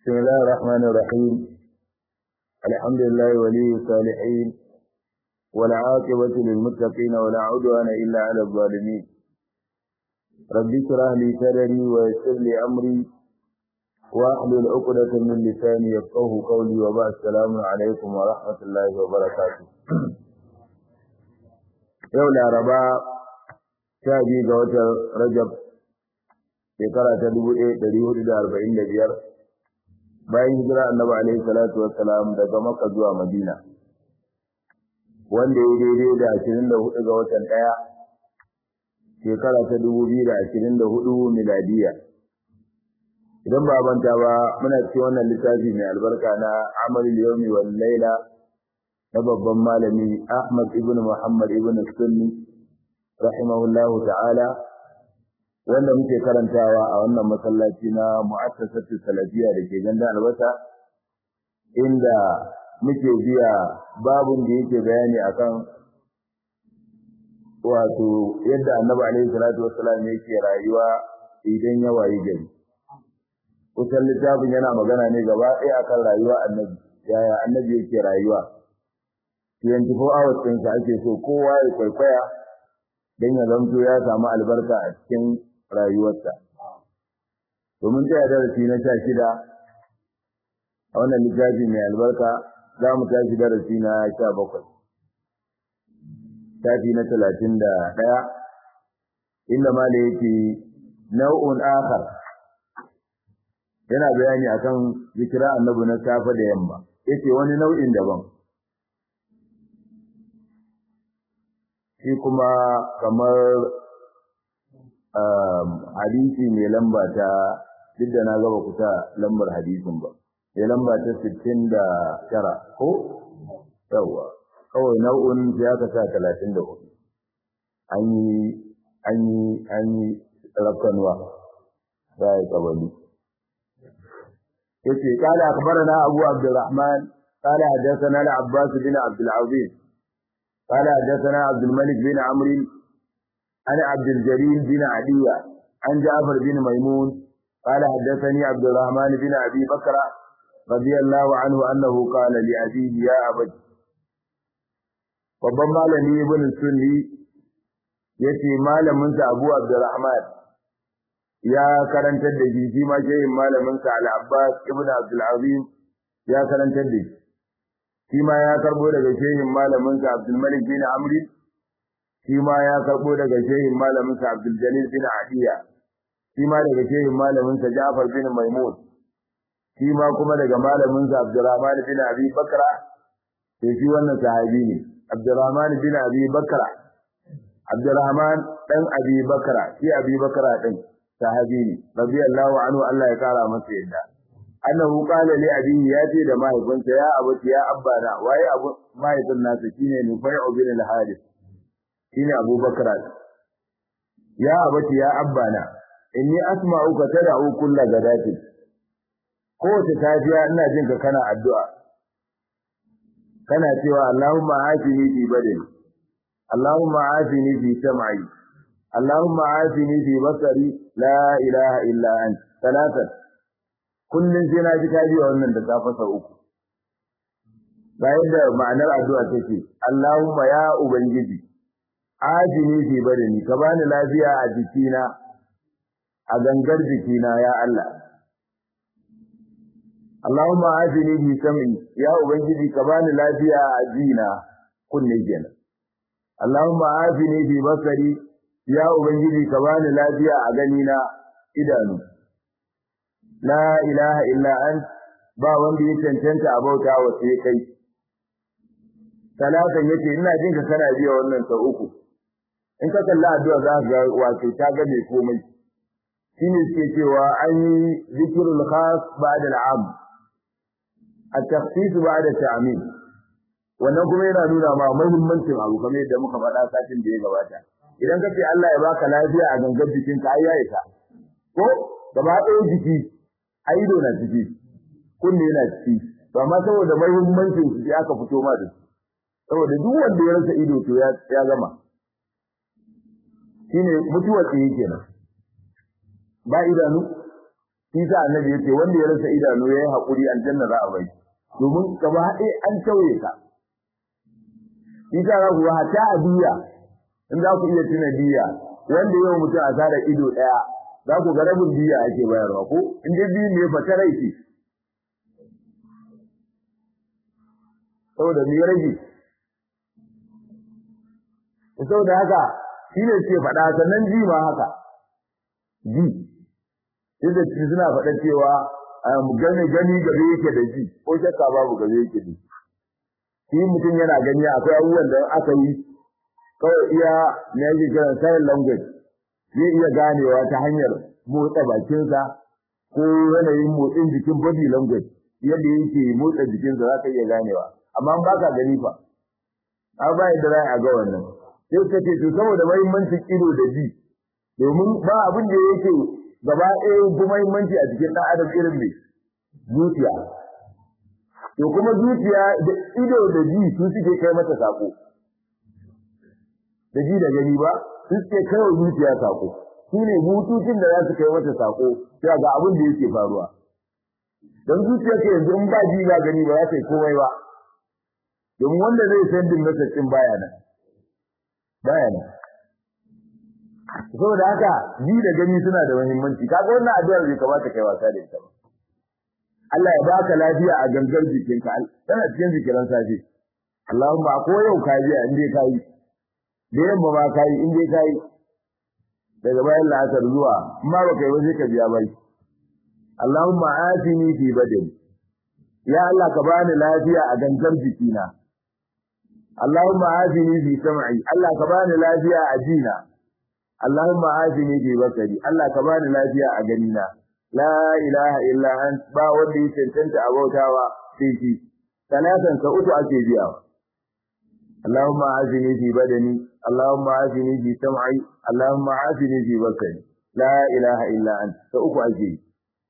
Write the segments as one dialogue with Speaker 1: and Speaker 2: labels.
Speaker 1: بسم الله الرحمن الرحيم الحمد لله ولي الصالحين والعاقبة للمتقين ولا عدوان إلا على الظالمين رب اشرح لي صدري ويسر لي أمري واحلل عقدة من لساني يفقه قولي وبعد السلام عليكم ورحمة الله وبركاته yau laraba sha biyu ga watan rajab shekara ta dubu ɗaya ɗari hudu da arba'in da biyar bayan hijira annabi alaihi salatu wassalam daga makka zuwa madina wanda ya daidai da ashirin da hudu ga watan ɗaya shekara ta dubu biyu da ashirin da hudu miladiya idan ba banta ba muna cikin wannan littafi mai albarka na amalul yawmi wal laila na babban malami Ahmad ibn Muhammad ibn Sunni rahimahullahu ta'ala wanda muke karantawa a wannan masallaci na mu'assasatu salafiya da ke ganda albasa inda muke biya babun da yake bayani akan wato yadda annabi alaihi salatu wassalam yake rayuwa idan ya wayi gari kusan littafin yana magana ne gaba ɗaya akan rayuwa annabi yaya annabi yake rayuwa 24 hours ɗinsa ake so kowa ya kwaikwaya don ya zamto ya samu albarka a cikin rayuwarsa. Domin tsaya darasi na sha shida a wannan littafi mai albarka za mu tashi darasi na sha bakwai. Tafi na talatin da ɗaya inda ma da yake nau'un akar yana bayani akan zikira annabi na safe da yamma yace wani nau'in daban shi kuma kamar hadisi mai lamba ta duk da na gaba kusa lambar hadisin ba mai lamba ta sittin da tara ko yawa kawai nau'un sai aka sa talatin da hudu an yi an yi an yi rakkanwa za a yi kabali yace kala akbarana abu abdurrahman قال حدثنا العباس بن عبد العظيم قال حدثنا عبد الملك بن عمرو عن عبد الجليل بن عدية عن جعفر بن ميمون قال حدثني عبد الرحمن بن أبي بكر رضي الله عنه أنه قال لأبيه يا أبت babban malami ibn sunni yace malamin sa Abu Abdurrahman ya karantar da shi shi ma shehin malamin sa Al-Abbas ibn Abdul Azim ya karantar da shi shi ma ya karbo daga shehin malamin sa Abdul Malik bin Amr shi ma ya karbo daga shehin malamin sa Abdul Jalil bin Adiya shi ma daga shehin malamin sa Ja'far bin Maimun shi ma kuma daga malamin sa Abdurrahman bin Abi Bakra sai shi wannan sahabi ne Abdurrahman bin Abi Bakra Abdurrahman dan Abi Bakra shi Abi Bakra din sahabi ne radiyallahu anhu Allah ya kara masa yadda annahu qala li abihi ya ce da mahaifinsa ya abuti ya abbana waye abu mahaifin nasa shine Nufai'u bin al-Harith shine Abu Bakr ya abuti ya abbana inni asma'uka tad'u kullu gadatin kowace safiya ina jin ka kana addu'a kana cewa Allahumma afini fi badani Allahumma afini fi sam'i Allahumma afini fi basari la ilaha illa anta talatan kullun sai na ji ka biya wannan da safa sau uku ga yadda ma'anar addu'a take Allahumma ya ubangiji ajini fi badani ka bani lafiya a jikina a gangar jikina ya Allah Allahumma ajini fi sam'i ya ubangiji ka bani lafiya a jina kunne kenan Allahumma ajini fi basari ya ubangiji ka bani lafiya a ganina idanu la ilaha illa ant ba wanda ya cancanta a bauta wa sai kai talatan yace ina jin ka kana biya wannan sau uku in ka kalla addu'a za ka ga wato ta ga mai komai shine suke cewa an yi zikrul khas ba'da al'am at-takhsis ba'da ta'min wannan kuma yana nuna ma muhimmancin abu kamar yadda muka faɗa satin da ya gabata idan ka ce Allah ya baka lafiya a gangar jikinka ai ya isa ko gaba ɗaya jiki a ido na ciki kunne yana ciki ba ma saboda muhimmancin su aka fito ma da saboda duk wanda ya rasa ido to ya ya gama shine mutuwar tsaye kenan ba idanu shi sa annabi yace wanda ya rasa idanu yayi hakuri aljanna za a bai domin gaba haɗe an tauye ka shi sa za ku hatta a biya in za ku iya tuna biya wanda yau mutum asara ido ɗaya za ku ga rabin biya ake bayarwa ko in dai biyu ne fata rai ce saboda me rage saboda haka shi ne ce faɗa sannan ji ma haka ji yadda ci suna faɗa cewa gani gani gabe yake da ji ko shakka babu gabe yake da shi mutum yana gani akwai abubuwan da aka yi kawai iya na yake kiran sign language zai iya ganewa ta hanyar motsa bakinsa ko yanayin motsin jikin body language yadda yake motsa jikinsa za ka iya ganewa amma ba ka gani fa a ba yadda za a ga wannan sai ka ce to saboda mahimmancin ido da ji domin ba abin da yake gaba ɗaya fi mahimmanci a cikin ɗan adam irin mai zuciya to kuma zuciya da ido da ji su suke kai mata sako da ji da gani ba su suke kai wa zuciya sako su ne bututun da za su kai mata sako cewa ga abin da yake faruwa don zuciya ke yanzu in ba ji ba gani ba za ta yi komai ba domin wanda zai san din nasarcin baya nan baya nan saboda haka ji da gani suna da muhimmanci kaga wannan addu'ar bai kamata kai wasa da ita ba Allah ya baka lafiya a gangar jikinka tana cikin zikiran safe Allahumma ko yau ka ji in dai kai da yamma ma kai in dai kai daga bayan la'asar zuwa amma ba kai waje ka biya bai Allahumma atini fi badani ya Allah ka bani lafiya a gangar jikina Allahumma atini fi sam'i Allah ka bani lafiya a jina Allahumma atini fi basari Allah ka bani lafiya a ganina la ilaha illa ant ba wanda ya cancanta a bautawa sai shi salatan ka uku ake biya Allahumma atini fi badani Allahumma atini fi sam'i Allahumma atini fi basari la ilaha illa ant ka uku ake yi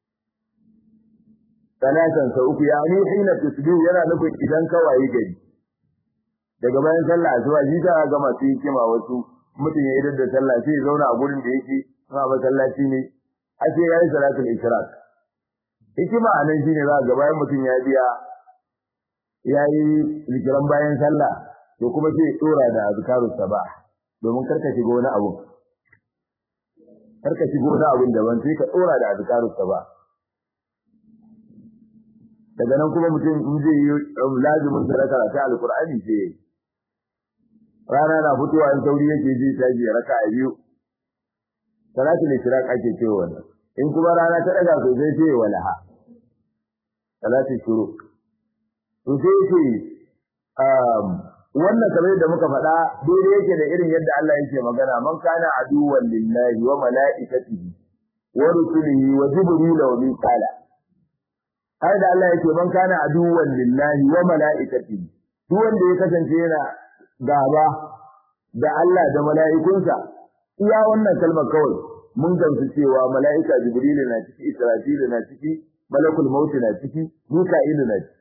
Speaker 1: salatan sa uku yani hina tusbihu yana nufin idan ka wayi gari daga bayan sallah asuba shi ta ga masu hikima wasu mutum ya idar da sallah sai ya zauna a gurin da yake kuma masallaci ne ake yayi salatul ishraq hikima anan shine za ga bayan mutum ya biya yayi zikiran bayan sallah to kuma sai ya dora da azkarus sabah domin karka shiga wani abu karka shiga wani abun daban sai ka dora da azkarus sabah daga nan kuma mutum in zai yi lazimin sadaka ta alqur'ani sai rana na fitowa in sauri yake ji ta ji raka a biyu salatul ishraq ake cewa wannan in kuma rana ta daga sosai sai walaha salatul shuruq to sai ce um wannan kamar da muka faɗa daidai yake da irin yadda Allah yake magana man kana aduwwan lillahi wa malaikatihi wa rusulihi wa jibril wa mikala har da Allah yake man kana aduwwan lillahi wa malaikatihi duk wanda ya kasance yana gaba da Allah da mala'ikunsa iya wannan kalmar kawai mun gamsu cewa mala'ika jibril na ciki israfil na ciki malakul maut na ciki mika'il na ciki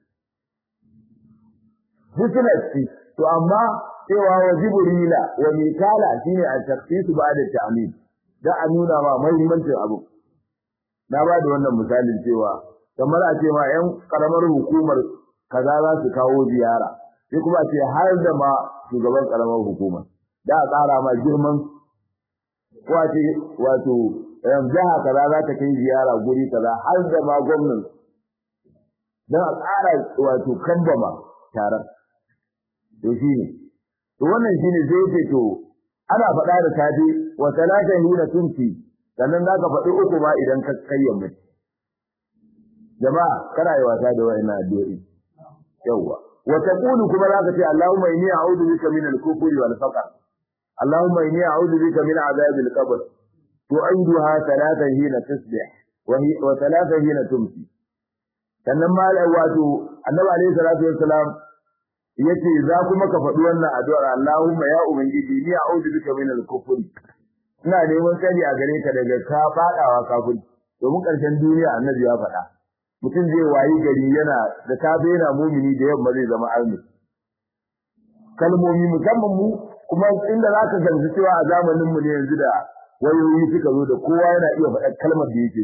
Speaker 1: duk na ciki to amma cewa wa jibrila wa mikala shine a tafsiru ba da ta'min da a nuna ma muhimmancin abu na ba da wannan misalin cewa kamar a ce ma yan karamar hukumar kaza za su kawo ziyara sai kuma a ce har da ma shugaban karamar hukuma da a tsara ma girman ko a ce wato jiha kaza za ta kai ziyara guri kaza har da ma gwamnan don a tsara wato kambama taron to shi ne to wannan shi ne zai ce to ana faɗa da safe wa talatan hina tunti sannan za ka faɗi uku ma idan ka kayyame jama'a kana yi wasa da wa'annan addu'o'i yawwa wa taqulu kuma za ka ce Allahumma inni a'udhu bika min al-kufri wal faqr Allahumma inni a'udhu bika min adhab al-qabr tu'iduha talatan hina tusbih wa talatan hina tumsi sannan ma wato annabi alayhi salatu wassalam yace za kuma ka faɗi wannan addu'ar Allahumma ya ubangiji ni a'udhu bika min al-kufri ina neman tsari a gare ka daga ka fadawa kafin domin karshen duniya annabi ya faɗa mutum zai wayi gari yana da safe yana mumini da yamma zai zama arni kalmomi musamman mu kuma inda za ka gamsu cewa a zamanin mu ne yanzu da wayoyi suka zo da kowa yana iya faɗa kalmar da yake so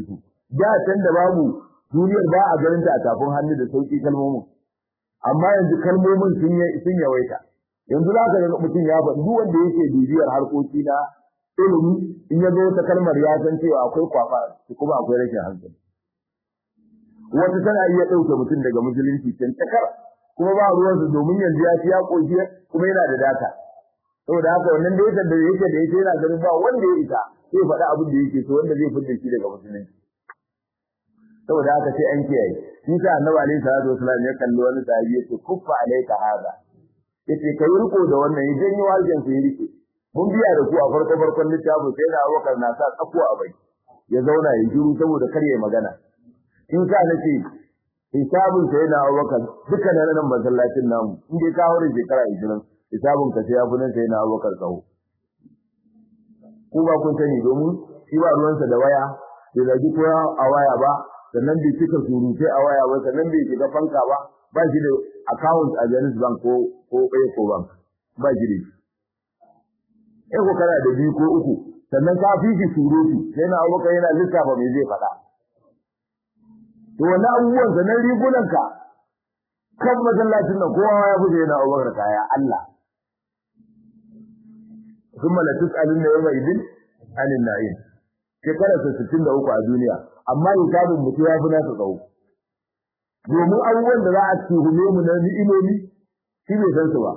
Speaker 1: da can da babu duniyar ba a ganin ta a tafin hannu da sauki kalmomin amma yanzu kalmomin sun sun yawaita yanzu za ka ga mutum ya faɗi duk wanda yake bibiyar harkoki na ilimi in ya zo wata kalmar ya san cewa akwai kwafa kuma akwai rashin hankali wata tana iya ɗauke mutum daga musulunci can takar kuma ba ruwansa domin yanzu ya ci ya ƙoshi kuma yana da data saboda haka wannan da yake da yake da yake yana ganin ba wanda ya isa sai faɗi abin da yake so wanda zai fitar shi daga musulunci saboda haka sai an kiyaye shi sa annabi alaihi salatu wasallam ya kalli wani sahabi yace kuffa alaika hada yace kai riko da wannan idan yi wajen sai rike mun biya da ku a farko farkon littafin sai da Abubakar na sa tsakuwa a bai ya zauna ya shiru saboda kar ya magana in sa nace hisabun sai da Abubakar duka na nan masallacin namu in dai ka hore shekara 20 hisabun ka sai ya funan sai na Abubakar tsawo ku ba kun sani domin shi ba ruwansa da waya bai zagi kowa a waya ba sannan bai cika surutai a waya ba sannan bai shiga fanka ba ba shi da account a Jaiz Bank ko ko Eco Bank ba shi da Eco kana da biyu ko uku sannan ka fi shi surutu sai na abokan yana lissafa me zai faɗa to wannan abubuwan sannan rigunanka kan masallacin nan kowa ya fi yana abubakar kaya Allah ثم لا تسألن يومئذ عن النعيم shekarar sa 63 a duniya amma hisabin mutu ya fi nasa tsawo domin abubuwan da za a tuhume mu na ni'imomi shi bai san su ba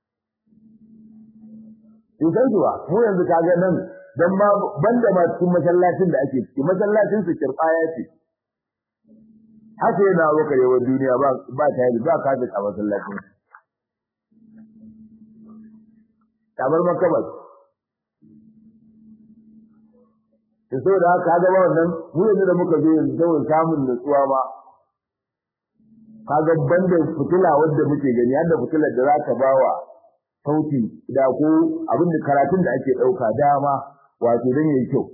Speaker 1: bai san su ba mu yanzu kaga nan dan ma banda ma cikin masallacin da ake ciki masallacin su kirbaya ce haka yana wakar yawan duniya ba ba ta yi ba kafin a masallacin kamar makabar da so da haka ga wannan mu yanzu da muka zo yanzu saboda samun nutsuwa ma kaga banda fitila wanda muke gani har da fitilar da za ka bawa sauti da ko abin da karatun da ake dauka dama wato dan yayi kyau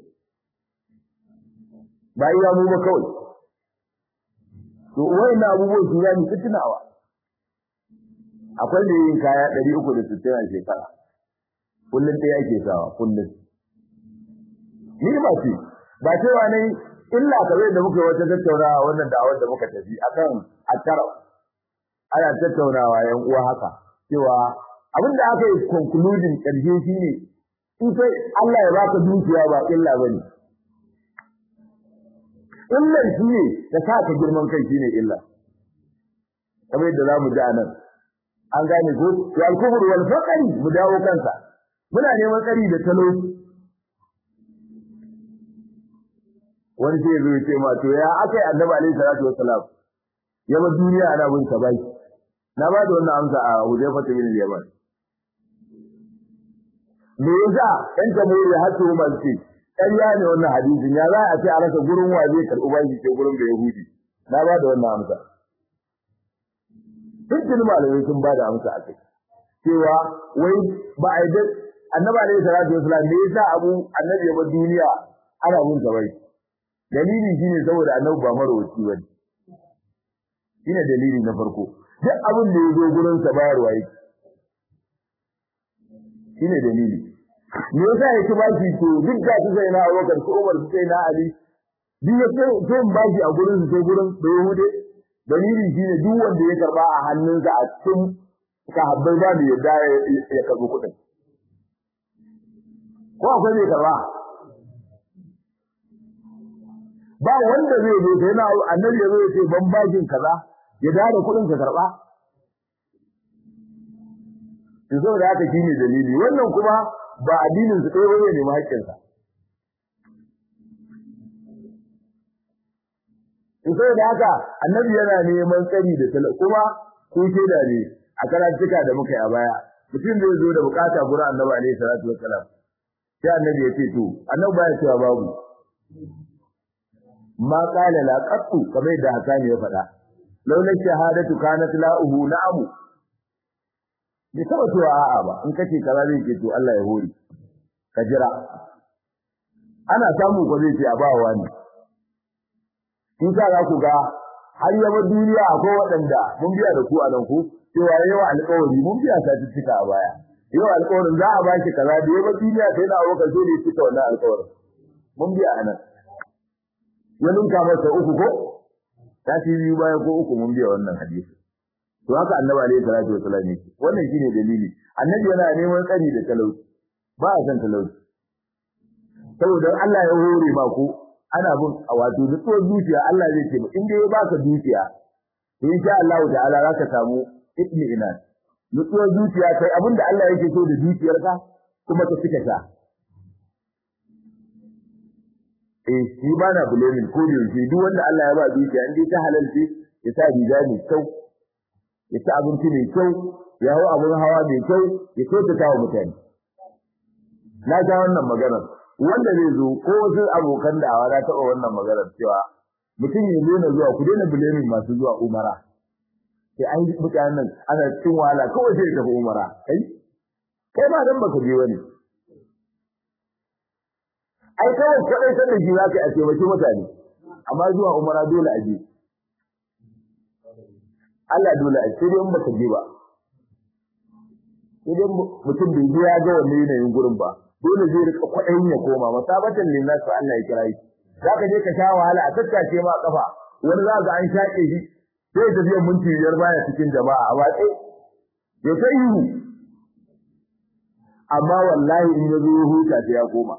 Speaker 1: ba iya mu ba kawai to wayan abubuwan su ya ni tunawa akwai da yin kaya 360 a shekara kullun ɗaya ake sawa kullun ni ba ce ba cewa ne illa kare da muka wata tattaunawa wannan da'awar da muka tafi akan akara ana tattaunawa yan uwa haka cewa abin da aka yi concluding karshe shine in sai Allah ya baka dukiya ba illa bane illan shine da saka girman kai shine illa kamar yadda zamu ji anan an gane ko to al-kufr wal faqr mu dawo kansa muna neman tsari da talauci wani sai zo ya ce ma to ya akai annabi alaihi salatu wassalam ya ba duniya ana bin sa bai na ba da wannan amsa a Hudayfa bin Yaman me yasa ɗan tamuri har su ma ce ƙarya ne wannan hadisin ya za a ce a rasa gurin wa zai karɓi bashi ce gurin da Yahudi na ba da wannan amsa dukkan malamai sun ba da amsa a kai cewa wai ba a yi annabi alaihi salatu wassalam me yasa abu annabi ya ba duniya ana bin sa bai dalili shine saboda annabi ba marwaci bane shine dalili na farko duk abin da yazo gurin sa bayarwa yake shine dalili me yasa yake baki to duk da su sai na Abubakar su Umar su sai na Ali duk yake sai baki a gurin su sai gurin da Yahude dalili shine duk wanda ya karba a hannunsa a cikin sahabbai ba da yadda ya karbi kuɗin ko akwai ne karba ba wanda zai zo sai na annabi ya zo ya ce ban bakin kaza ya dada kuɗin ka karba to saboda haka shine dalili wannan kuma ba addinin su ɗaya bane ne haƙƙin sa to saboda haka annabi yana neman tsari da tala kuma ko da ne a karantuka da muka yi a baya mutum zai zo da bukata gurin annabi alaihi salatu wassalam sai annabi ya ce to annabi baya cewa babu ma qala la qattu kamar da Hasani ya faɗa laula shahadatu kanat la'uhu na'amu bai taba cewa a'a ba in kace kaza zai ce to Allah ya hori ka jira ana samu ko zai ce a bawa wani kin sa za ku ga har yaba duniya akwai waɗanda mun biya da ku a nan ku cewa yawa alƙawari mun biya ta cika a baya yau alƙawarin za a baki kaza da yaba duniya sai na abokan sai ne cika wannan alƙawarin mun biya a nan ya ninka masa uku ko ta ci biyu baya ko uku mun biya wannan hadisi to haka annabi alaihi salatu wasallam ne wannan shine dalili annabi yana neman tsari da talauci ba a san talauci saboda Allah ya hore ma ko ana bin a wato nutsuwar zuciya Allah zai ce in dai ya baka dukiya to insha Allah ta'ala zaka samu ibni ina nutsuwar zuciya kai abinda Allah yake so da dukiyarka kuma ka fita ta eh shi ba na bulamin ko da yake duk wanda Allah ya ba dukiya in dai ta halalce ya sa riga mai kyau ya ci abinci mai kyau ya hau abin hawa mai kyau ya kyautata wa mutane na ga wannan maganar wanda zai zo ko wasu abokan da'awa na taɓa wannan maganar cewa mutum ya daina zuwa ku daina bulamin masu zuwa umara sai an yi mutanen nan ana cikin wahala kawai sai ya tafi umara kai kai ma dan baka je wani ai kawai kwaɗai san da shi za ka yi a taimaki mutane amma zuwa umara dole a je Allah dole a sai dai in baka je ba sai dai mutum bai je ya ga wannan yanayin gurin ba dole zai rika kwaɗayin ya koma masabatan linnas fa Allah ya kira shi zaka je ka sha wahala a tattace ma kafa wani za ga an shaƙe shi sai ya tafiya minti biyar baya cikin jama'a a watsi ya ta ihu amma wallahi in ya zo ya huta sai ya koma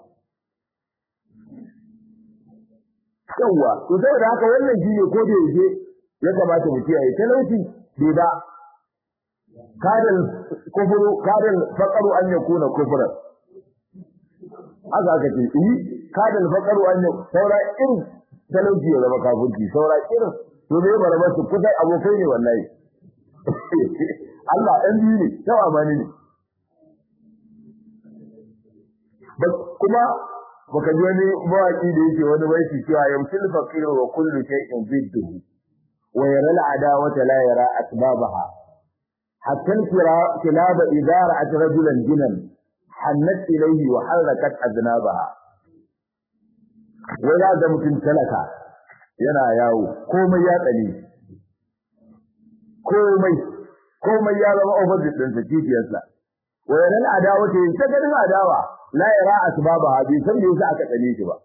Speaker 1: yawwa to saboda haka wannan shi ne ko da yake ya kamata mu kiyaye talauci bai ba kadal kufuru kadal faqaru an yakuna kufran haka aka ce yi kadal faqaru an saura irin talauci ya zama kafirci saura irin to bai bara ba su kusa abokai ne wallahi Allah ɗan biyu ne kyau amani ne kuma baka ji wani mawaki da yake wani baiti cewa yamsil faqir wa kullu shay'in bidduhu wa yara al'adawata la yara asbabaha hatta al-kilab idha ra'at rajulan jinan hannat ilayhi wa harakat aznabaha wai da mutum talaka yana yawo komai ya tsane komai komai ya zama opposite din sa kifiyarsa wa yara al'adawata ta ganin adawa la yara asbabaha bi san me yasa aka tsane shi ba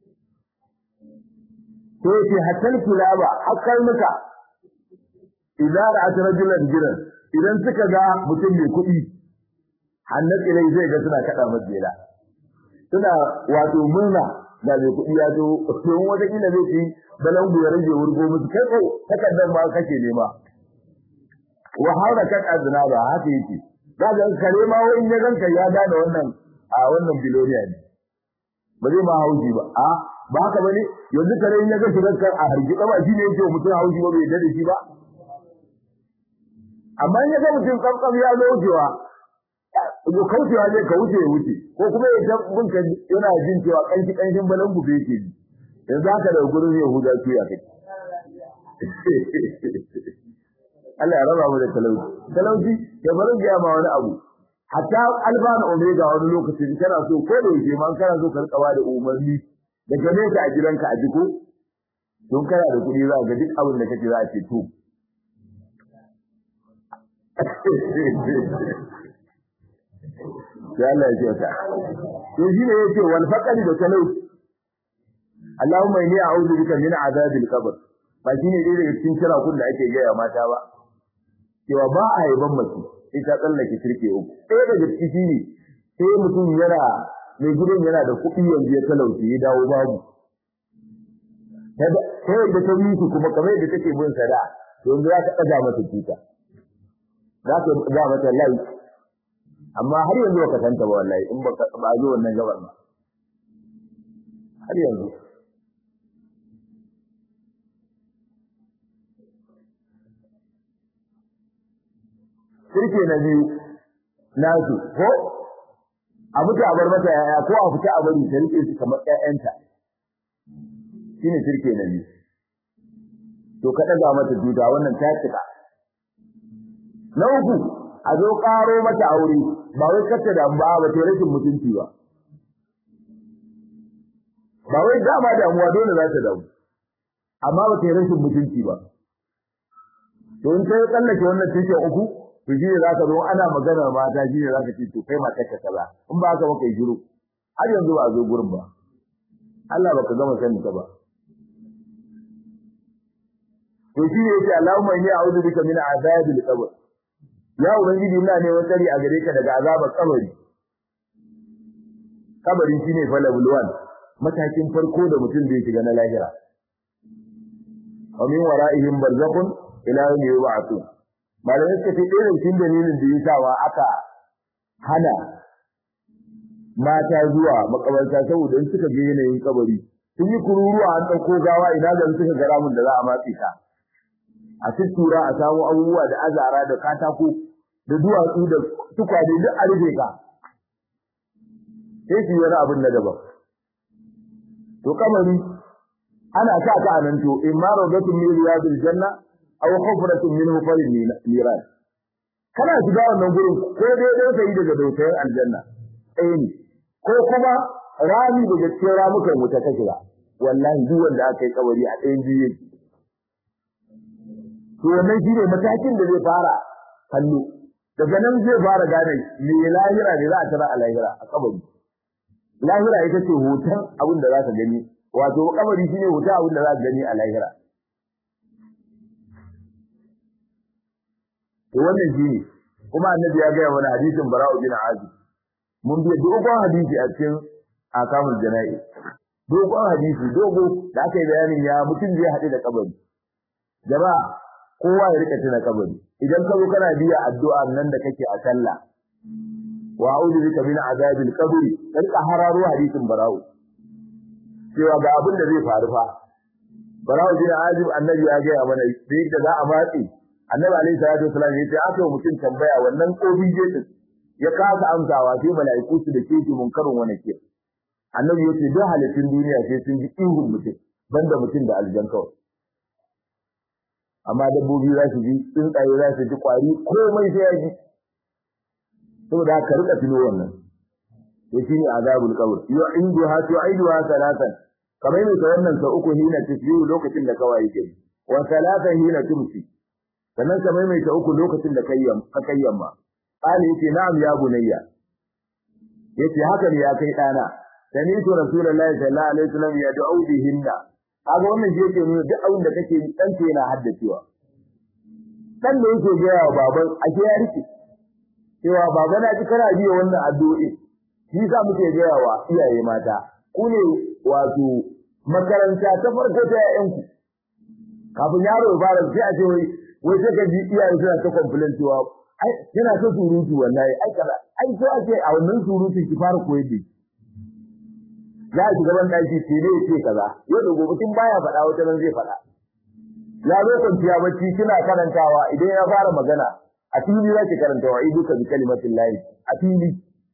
Speaker 1: to yace hatal kulaba hakkar muka idan ra'at rajulan jiran idan suka ga mutum mai kuɗi hannat ilai zai ga suna kada majela suna wato murna da mai kuɗi ya zo don wata kila zai ci balangu ya rage wurgo musu kai ko takardar ma kake nema wa harakat aznaba haka yake za ga kare ma wani ya ganka ya gane wannan a wannan biloniya ne ba zai ma hauji ba a ba haka bane yanzu kare in ya ga shigar kan a hargitsa ba shine yake mutum hauji ba bai da shi ba amma in ya ga mutum kamkam ya zo wucewa ko kaucewa ne ka wuce ya wuce ko kuma ya ta bunka yana jin cewa kanshi kanshin balan gube yake ji yanzu haka da gurin Yahuda su ya kai Allah ya raba mu da talauci talauci ya bari ga ma wani abu hatta alfa na omega wani lokacin kana so ko da yake man kana so ka rika da umarni daga nesa a gidanka a jiko don kana da kuɗi za ga duk abin da kake za a ce to ya Allah ya kyauta to shi ne yake wal faqari da talauci Allahumma inni a'udhu bika min azabil qabr ba shine dai daga cikin kira kun da ake gaya mata ba cewa ba a yaban mace sai ta tsallake kirke uku ɗaya daga ciki shine sai mutum yana mai gidan yana da kuɗi yanzu ya talauci ya dawo babu sai da ta yi su kuma kamar yadda take bin sada yanzu za ka ɗaga mata tuta za ka ɗaga mata lai amma har yanzu ba ka santa ba wallahi in ba ba zo wannan gabar ba har yanzu Kirke na biyu nasu ko a mutu a bar mata yaya ko a fita a bari ta rike su kamar ƴaƴanta shine kirke na biyu to ka daga mata duda wannan ta tsika na uku a zo karo mata aure ba wai kace da ba ba ta rashin mutunci ba ba wai dama damuwa dole za ta damu amma ba ta rashin mutunci ba to in ta tsallake wannan tushen uku to shi ne zaka zo ana magana mata shi ne zaka ce to kai mata ka kaza in ba haka ba kai shiru har yanzu ba a zo gurin ba Allah baka gama sanin ta ba to shi ne yake Allahumma inni a'udhu bika min azabil qabr ya ubangiji ina ne wani a gare ka daga azabar kabari kabari shine falabul wan matakin farko da mutum zai shiga na lahira wa min wara'ihim barzakhun ila yawmi yub'athun malamai suka ce ɗaya cikin dalilin da ya sawa aka hana mata zuwa makabarta saboda in suka ga yanayin kabari sun yi kururuwa an ɗauko gawa ina da suka ga ramin da za a matse ta a tuttura a samu abubuwa da azara da katako da duwatsu da tukwane duk a rufe ka sai su yi wani abin na daban to kamari ana sa ka a nan to in ma rawdatun min riyadil janna aw hufratun min hufarin niran kana shiga wannan gurin ko dai dai sai daga dautayen aljanna ɗaya ne ko kuma rami daga cikin ramukan wuta ka shiga wallahi duk wanda aka yi kabari a ɗayan biyu to wannan shine matakin da zai fara hannu daga nan zai fara gane me lahira ne za a tara a lahira a kabari lahira ita ce hoton abin da za ka gani wato kabari shine hoton abin da za ka gani a lahira to wannan shine kuma annabi ya gaya mana hadisin bara'u bin azib mun biya dogon hadisi a cikin akamul jana'i dogon hadisi dogo da aka yi bayanin ya mutum zai haɗu da kabari jama'a kowa ya rika tuna kabari idan ka zo kana biya addu'a nan da kake a sallah wa a'udhu bika min azabil qabri dan ka hararo hadisin bara'u cewa ga abin da zai faru fa bara'u bin azib annabi ya gaya mana da yadda za a matsi annabi alaihi salatu wasallam ya ce aka mutum tambaya wannan kobi je ya kasa amsawa sai mala'iku su da ke shi munkarin wani ke annabi ya ce duk halittun duniya sai sun ji ihun mutum banda mutum da aljan kawai amma dabbobi za su ji tsuntsaye za su ji kwari komai sai ya ji saboda haka rika tuno wannan to shine azabul qabr yu'idu ha tu'idu ha salatan kamar ne ta wannan sa uku hina tasbihu lokacin da kawai yake wa salatan hina tumsi sannan kamar mai ta uku lokacin da kayyam ka kayyamma Ali yace na'am ya bunayya yace haka ne ya kai dana sani to rasulullahi sallallahu alaihi wasallam ya da'u bihinna kaga wannan shi yake nuna duk abin da kake yi dan yana haddacewa dan da yake ga yawa baban ake ya rike cewa baba na ji kana biya wannan addu'o'i shi yasa muke ga yawa iyaye mata ku ne wato makaranta ta farko ta yayanku kafin yaro ya fara sai a ce wai wai sai ka ji iyaye suna ta complain cewa ai yana ta surutu wallahi ai kaza ai so ake a wannan surutu ki fara koyar da za ki gaban daki ce ne ce kaza yau da gobe kin baya faɗa wata nan zai faɗa ya zo kwanciya bacci kina karantawa idan ya fara magana a fili za ki karanta wa iduka bi kalimatin lahi a fili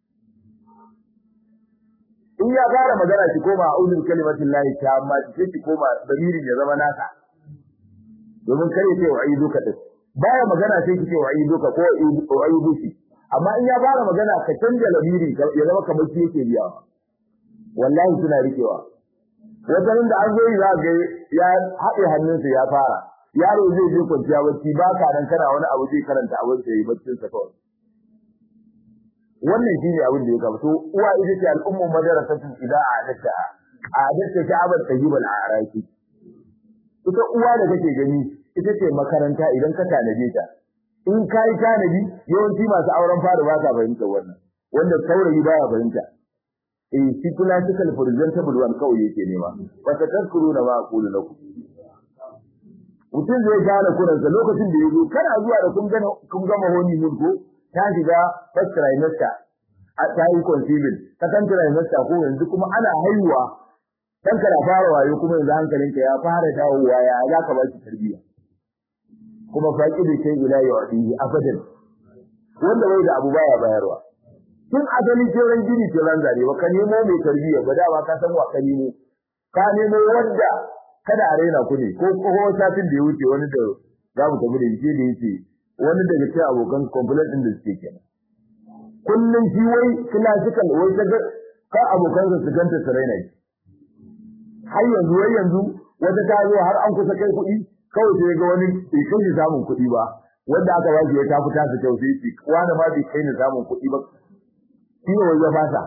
Speaker 1: in ya fara magana ki koma a ulul kalimatin lahi ta amma ki ki koma damirin ya zama naka domin kare ce wa iduka din baya magana sai kike wa iduka ko wa iduki amma in ya fara magana ka canja lamiri ya zama kamar shi yake biya wallahi suna rikewa wajen da an zo za ga ya haɗe hannunsa ya fara yaro zai je kwanciya bacci ba ka nan kana wani abu zai karanta abin da yi baccin sa kawai wannan shine abin da ya gaba to uwa ita ce al'ummu madrasatu idza a'adatta a'adatta sha'abat tayyibal a'raki ita uwa da kake gani ita ce makaranta idan ka tanaje ta in kai tanadi yawanci masu auren fara ba ka fahimta wannan wanda saurayi baya fahimta eh shi classical presentable one kawai yake nema ba ta tazkuru na ba aqulu lakum mutum zai gane kuransa lokacin da yazo kana zuwa da kun gama kun gama honi mun ko ta shiga first trimester a ta yi conceiving second trimester ko yanzu kuma ana haihuwa dan kana fara wayo kuma yanzu hankalinka ya fara dawowa ya za ka ba shi tarbiyya kuma faqi da sai ila yu'tihi abadan wanda bai da abu baya bayarwa tun asali kiran gini kiran zare ba ka nemo mai tarbiyya ba da ba ka san wa ka nemo ka nemo wanda kada a raina ku ne ko ko satin da ya wuce wani da za mu tafi da shi da yake wani daga cikin abokan complaint din da suke kenan kullun shi wai classical wai kaga ka abokan su ganta su raina shi har yanzu wai yanzu wata ta zo har an kusa kai kuɗi kawai sai ga wani bai kai ni samun kuɗi ba wanda aka ba shi ya tafi tasa kyau sai shi wani ma bai kai ni samun kuɗi ba shi ne wai ya fasa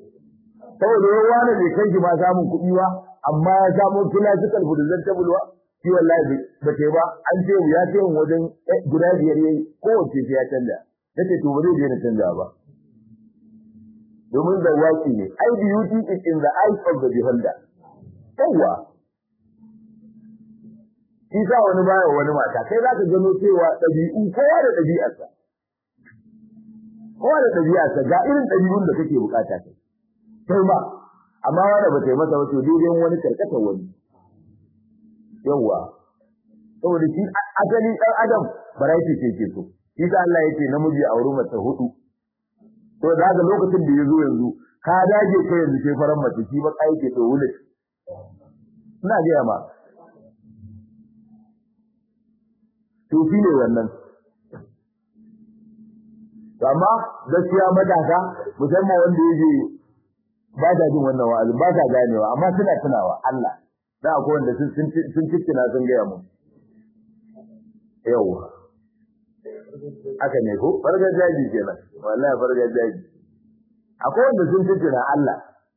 Speaker 1: saboda wai wani bai kai shi ma samun kuɗi ba amma ya samu classical burzan tabulwa shi wallahi ba ta ba an ce ya ce wajen guda biyar yayi kowace sai ya canja nace to ba zai daina canja ba domin da waki ne ai beauty is in the eyes of the beholder yawa shi sa wani baya wani mata kai za ka gano cewa ɗabi'u kowa da ɗabi'arsa kowa da ɗabi'arsa ga irin ɗabi'un da kake bukata kai kai ma amma wanda ba ta yi masa wato daidai wani karkatar wani yawa saboda shi asali ɗan adam variety ce ke so shi sa Allah yake namiji a wurin mace hudu to da ga lokacin da ya zo yanzu ka dage kai yanzu sai faran mace shi ba kai ke to wulit ina ga ma to shi ne wannan amma gaskiya matasa musamman wanda yake ba ta jin wannan wa'azi ba ta ganewa amma suna tunawa Allah da akwai wanda sun sun cikina sun gaya mu yawa aka ne ko fargar jaji kenan wallahi fargar jaji akwai wanda sun cikina Allah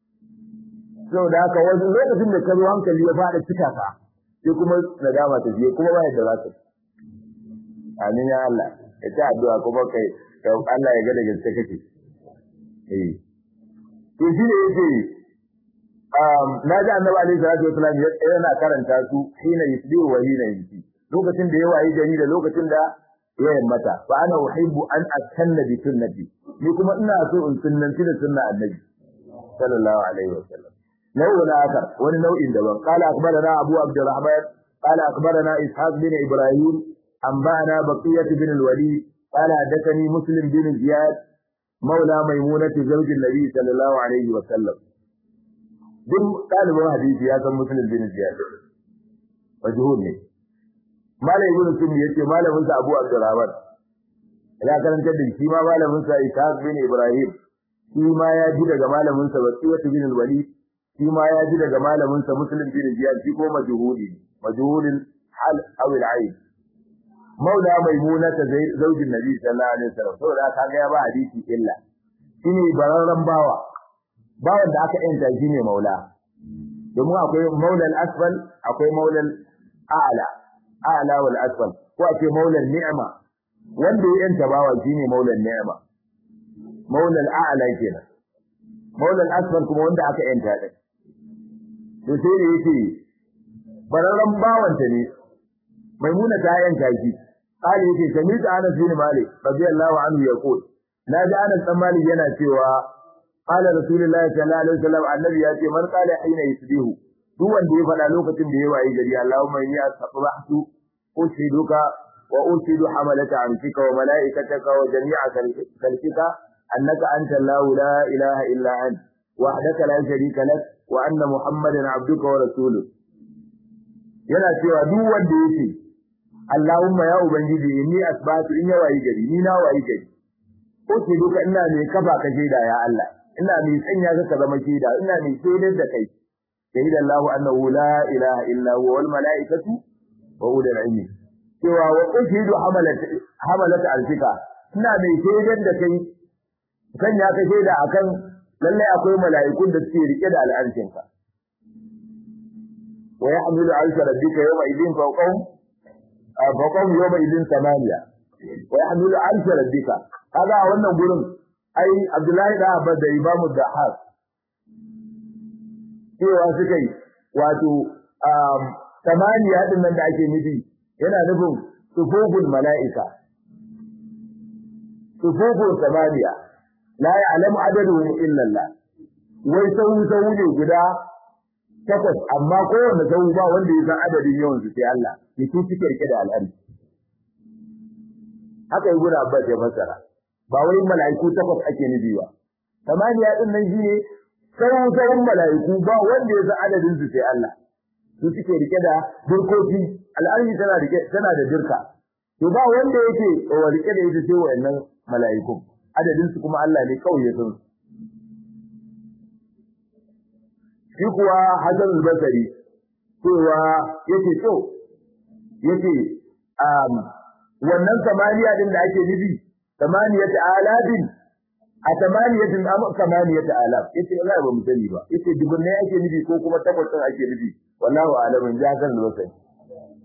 Speaker 1: saboda haka wani lokacin da ka zo hankali ya fara cika ka sai kuma nadama ta je kuma ba yadda za ka amin ya Allah ya ta addu'a kuma kai Allah ya ga da gaske kake eh to shi ne yake um na ji annabi alaihi salatu wasallam yana karanta su hina yusbihu wa hina yumsi lokacin da ya wayi gari da lokacin da ya yammata fa ana uhibbu an atanna bi sunnati ni kuma ina so in sunnanci da sunna annabi sallallahu alaihi wasallam nau'in akar wani nau'in daban qala akbarana abu abdurrahman qala akbarana ishaq bin ibrahim anba'ana baqiyah bin al-walid qala hadathani muslim bin ziyad مولى ميمونة زوج النبي صلى الله عليه وسلم duk ɗalibin hadisi ya san musulun bin ziyad majhul ne malai ibn sunni yace malamin sa abu abdurrahman ya karanta da shi ma malamin sa ishaq bin ibrahim shi ma ya ji daga malamin sa wasiyatu bin walid shi ma ya ji daga malamin sa muslim bin ziyad shi ko majhuli majhulin hal aw al-ayn maula maimuna ta zaujin nabi sallallahu alaihi wasallam saboda kaga ya ba hadisi illa shine bararran bawa bawan da aka yanta shine maula domin akwai maula al-asfal akwai maula al-a'la a'la wal asfal ko akwai maula ni'ma wanda ya yanta bawa shine maula ni'ma maula al-a'la kenan maula al-asfal kuma wanda aka yanta din to sai ne yake bararran bawanta ne maimuna ta yanka shi قال yake sami'tu Anas bin Malik radiyallahu anhu yaqul naji Anas bin Malik yana cewa qala rasulullahi sallallahu alaihi wasallam annabi ya ce man qala hina yusbihu duk wanda ya fada lokacin da ya wayi gari Allahumma inni asbahtu ushiduka wa ushidu hamalata amsika wa malaikataka wa jami'a khalqika annaka anta Allahu la ilaha illa ant wahdaka la sharika lak wa anna muhammadan abduka wa rasuluka yana cewa duk wanda yake Allahumma ya ubangiji inni asbatu in ya wayi gari ni na wayi gari ko ce duka ina mai kafa ka shaida ya Allah ina mai sanya ka ka zama shaida ina mai shaidar da kai shahida Allahu annahu la ilaha illa huwa wal malaikatu wa ulul ilmi cewa wa ushidu hamalat hamalat alfika ina mai shaidar da kai kan ya ka shaida akan lalle akwai mala'ikun da suke rike da al'arshinka wa yahmilu arsha rabbika yawma idin fawqahum faqam yawma idin samaniya wa yahmilu arsha rabbika kaga a wannan gurin ai Abdullahi da Abba da Imam Dahas cewa suka yi wato samaniya din nan da ake nufi yana nufin sufuful mala'ika sufuful samaniya la ya'lamu adaduhum illa Allah wai sau sau ne guda takwas amma kowanne sau ba wanda ya san adadin yawan su sai Allah ya su suke rike da al'ari haka yi guda abbas ya fassara ba wai mala'iku takwas ake nufi ba samaniya din nan shine sau sau mala'iku ba wanda ya san adadin su sai Allah su suke rike da dirkoki al'arshi tana rike tana da dirka to ba wanda yake rike da ita sai wayannan mala'iku adadin su kuma Allah ne kawai ya san su shi kuwa Hassan al-Basri cewa yake to yace um wannan samaniya din da ake nufi samaniyat alafin a samaniyatin am samaniyat alaf yace Allah ba mu sani ba yace dubunne ake nufi ko kuma takwas din ake nufi wallahu alamin ja Hassan al-Basri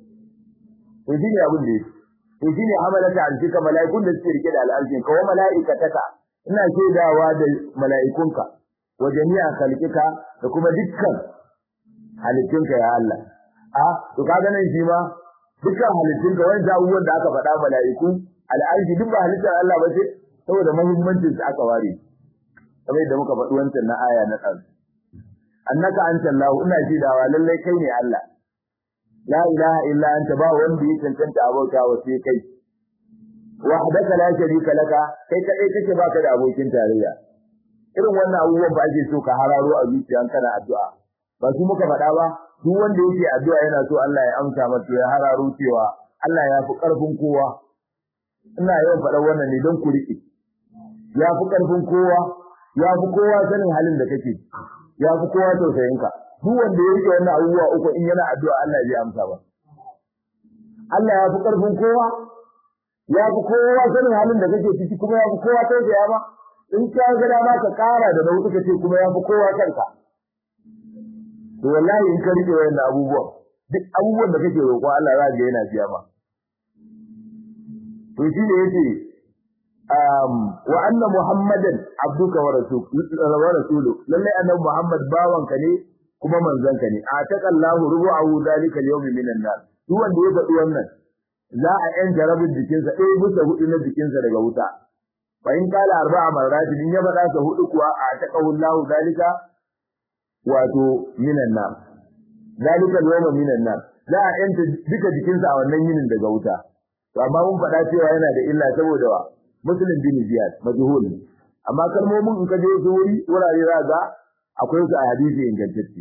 Speaker 1: to shine abin da yake to shine hamalata arshika mala'ikun da suke rike da al'arshin ka wa mala'ikataka ina shaidawa da mala'ikunka wa jami'a khalqika da kuma dukkan halittunka ya Allah a to kaga nan shi ma dukkan halittunka wanda abubuwan da aka faɗa mala'iku al'arshi duk ba halittar Allah ba ce saboda muhimmancin su aka ware kamar yadda muka faɗi wancan na aya na ɗan annaka anta Allah ina shaidawa lallai kai ne Allah la ilaha illa anta ba wanda ya cancanta abauta wa sai kai wahdaka la sharika laka kai kadai kake baka da abokin tarayya irin wannan abubuwan ba ake so ka hararo a zuciya kana addu'a ba su muka faɗa ba duk wanda yake addu'a yana so Allah ya amsa masa ya hararo cewa Allah ya fi ƙarfin kowa ina yawan faɗa wannan ne don ku riƙe ya fi ƙarfin kowa ya fi kowa sanin halin da kake ya fi kowa tausayinka duk wanda ya rike wannan abubuwa uku in yana addu'a Allah zai amsa ba Allah ya fi ƙarfin kowa ya fi kowa sanin halin da kake ciki kuma ya fi kowa tausaya ba in ka ga dama ka ƙara da nau'i kace kuma ya fi kowa kanka to wallahi in ka rike wannan abubuwa duk abubuwan da kake roƙo Allah za ga yana biya ma to shi ne yace um wa anna muhammadan abduka wa rasuluhu lalle annabi muhammad bawanka ne kuma manzanka ne ataqallahu rubu'ahu dalika al-yawm minan nar duk wanda ya faɗi wannan za a yan jarabin jikinsa ɗaya bisa hudu na jikinsa daga wuta fa in kala arba'a marrat in ya faɗa sa hudu kuwa ataqallahu dalika wato minan nar dalika al-yawm minan nar za a yanta duka jikinsa a wannan yinin daga wuta to amma mun faɗa cewa yana da illa saboda wa muslim bin ziyad majhul amma kalmomin in ka je su wuri wurare za ga akwai su a hadisi ingantacce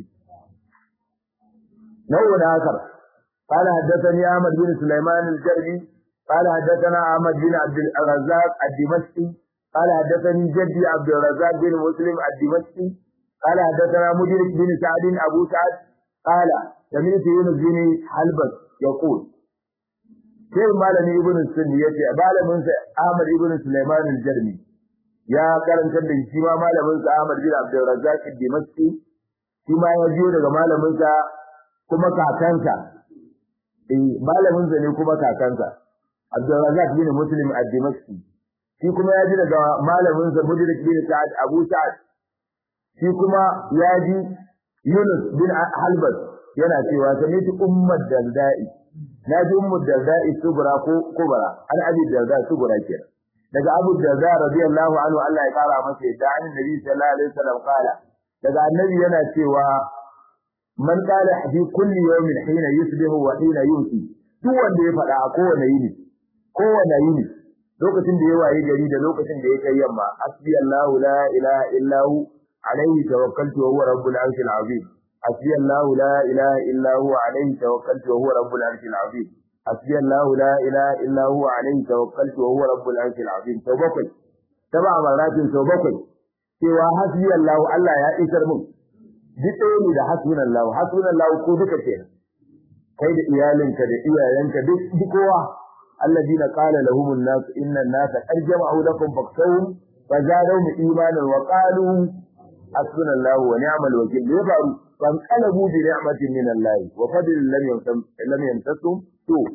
Speaker 1: نوع آخر قال حدثني أحمد بن سليمان الجرمي قال حدثنا أحمد بن عبد الرزاق الدمشقي قال حدثني جدي عبد الرزاق بن مسلم الدمشقي قال حدثنا مدرك بن سعد أبو سعد قال سمعت يونس بن حلبس يقول sai malami ibn sunni yace malamin sa Ahmad ibn Sulaiman al-Jarmi ya karanta da shi ma malamin sa Ahmad bin Abdul Razzaq al-Dimashqi shi ma ya jiyo daga malamin sa kuma kakansa eh malamin sa ne kuma kakansa Abdul Razzaq bin Muslim al-Dimashqi shi kuma ya ji daga malamin sa Mudrik bin Sa'ad Abu Sa'ad shi kuma ya ji Yunus bin Halbas yana cewa sami'tu ummat daldai na ji ummu darda'i subra ko kubra an abi darda subra kenan daga abu darda radiyallahu anhu Allah ya kara masa yadda an nabi sallallahu alaihi wasallam kala daga annabi yana cewa man qala fi kulli yawmin hina yusbihu wa hina yumsi duk wanda ya faɗa a kowane yini kowane yini lokacin da ya waye gari da lokacin da ya kai yamma asbi Allah la ilaha illa hu alaihi tawakkaltu wa huwa rabbul arshil azim حسبي الله لا إله إلا هو عليه توكلت وهو رب العرش العظيم حسبي الله لا إله إلا هو عليه توكلت وهو رب العرش العظيم توبكل سبع مرات توبكل cewa hasbi Allah Allah ya isar mun duk ɗaya ne da hasbun Allah hasbun Allah ko duka ce kai da iyalinka da iyayenka duk duk kowa alladina qala lahum an-nas inna an-nasa qad jama'u lakum fakhshawhum fazadahum imanan wa qalu hasbuna Allah wa ni'mal wakeel ne faru فانقلبوا بنعمة من الله وفضل لم يمتم لم يمتسهم سوء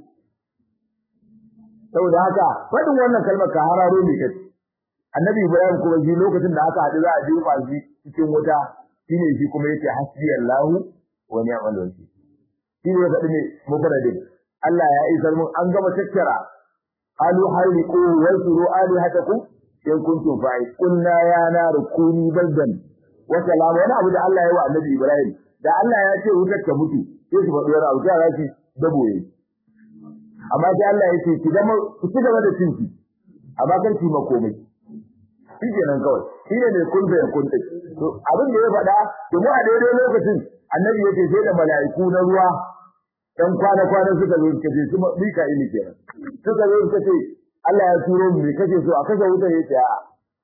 Speaker 1: saboda haka fadin wannan kalmar ka hararo ne kace annabi ibrahim kuma ji lokacin da aka haɗu za a jefa shi cikin wuta shine shi kuma yace hasbi allah wa ni'mal wakeel shine ya faɗi ne mufradin Allah ya isar mun an gama tattara alu haliku wasuru alihatakum in kuntum fa'i kunna ya naru kuni baldan wa salama wani abu da Allah ya wa Annabi Ibrahim da Allah ya ce wutar ta mutu sai su faɗi wani abu ta rashi daboye amma sai Allah ya ce ki zama ki ci gaba da cinki amma kan ki makomai shi kenan kawai shi ne mai kun bayan kun to abin da ya faɗa to mu a daidai lokacin Annabi ya ce sai da mala'iku na ruwa dan kwana kwana suka zo suka ce kuma mika ini kenan suka zo suka ce Allah ya turo mu me kace so a kashe wutar yace a'a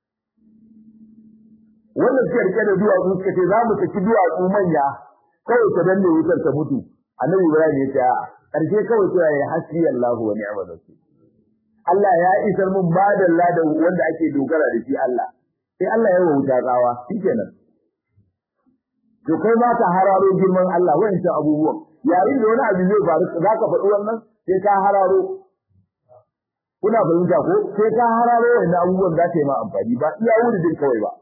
Speaker 1: wannan suka rike da duwatsu suka ce za mu saki duwatsu manya kawai ta danne wutar ta mutu annabi ibrahim ya ce a karshe kawai sai ya hasbi Allahu wa ni'mal wakeel Allah ya isar mun madalla da wanda ake dogara da shi Allah sai Allah ya wuta gawa shikenan to kai ma ka hararo girman Allah wancan abubuwan yayin da wani abu zai faru za ka faɗi wannan sai ka hararo kuna fahimta ko sai ka hararo wannan abubuwan za ta yi ma amfani ba iya wurin kawai ba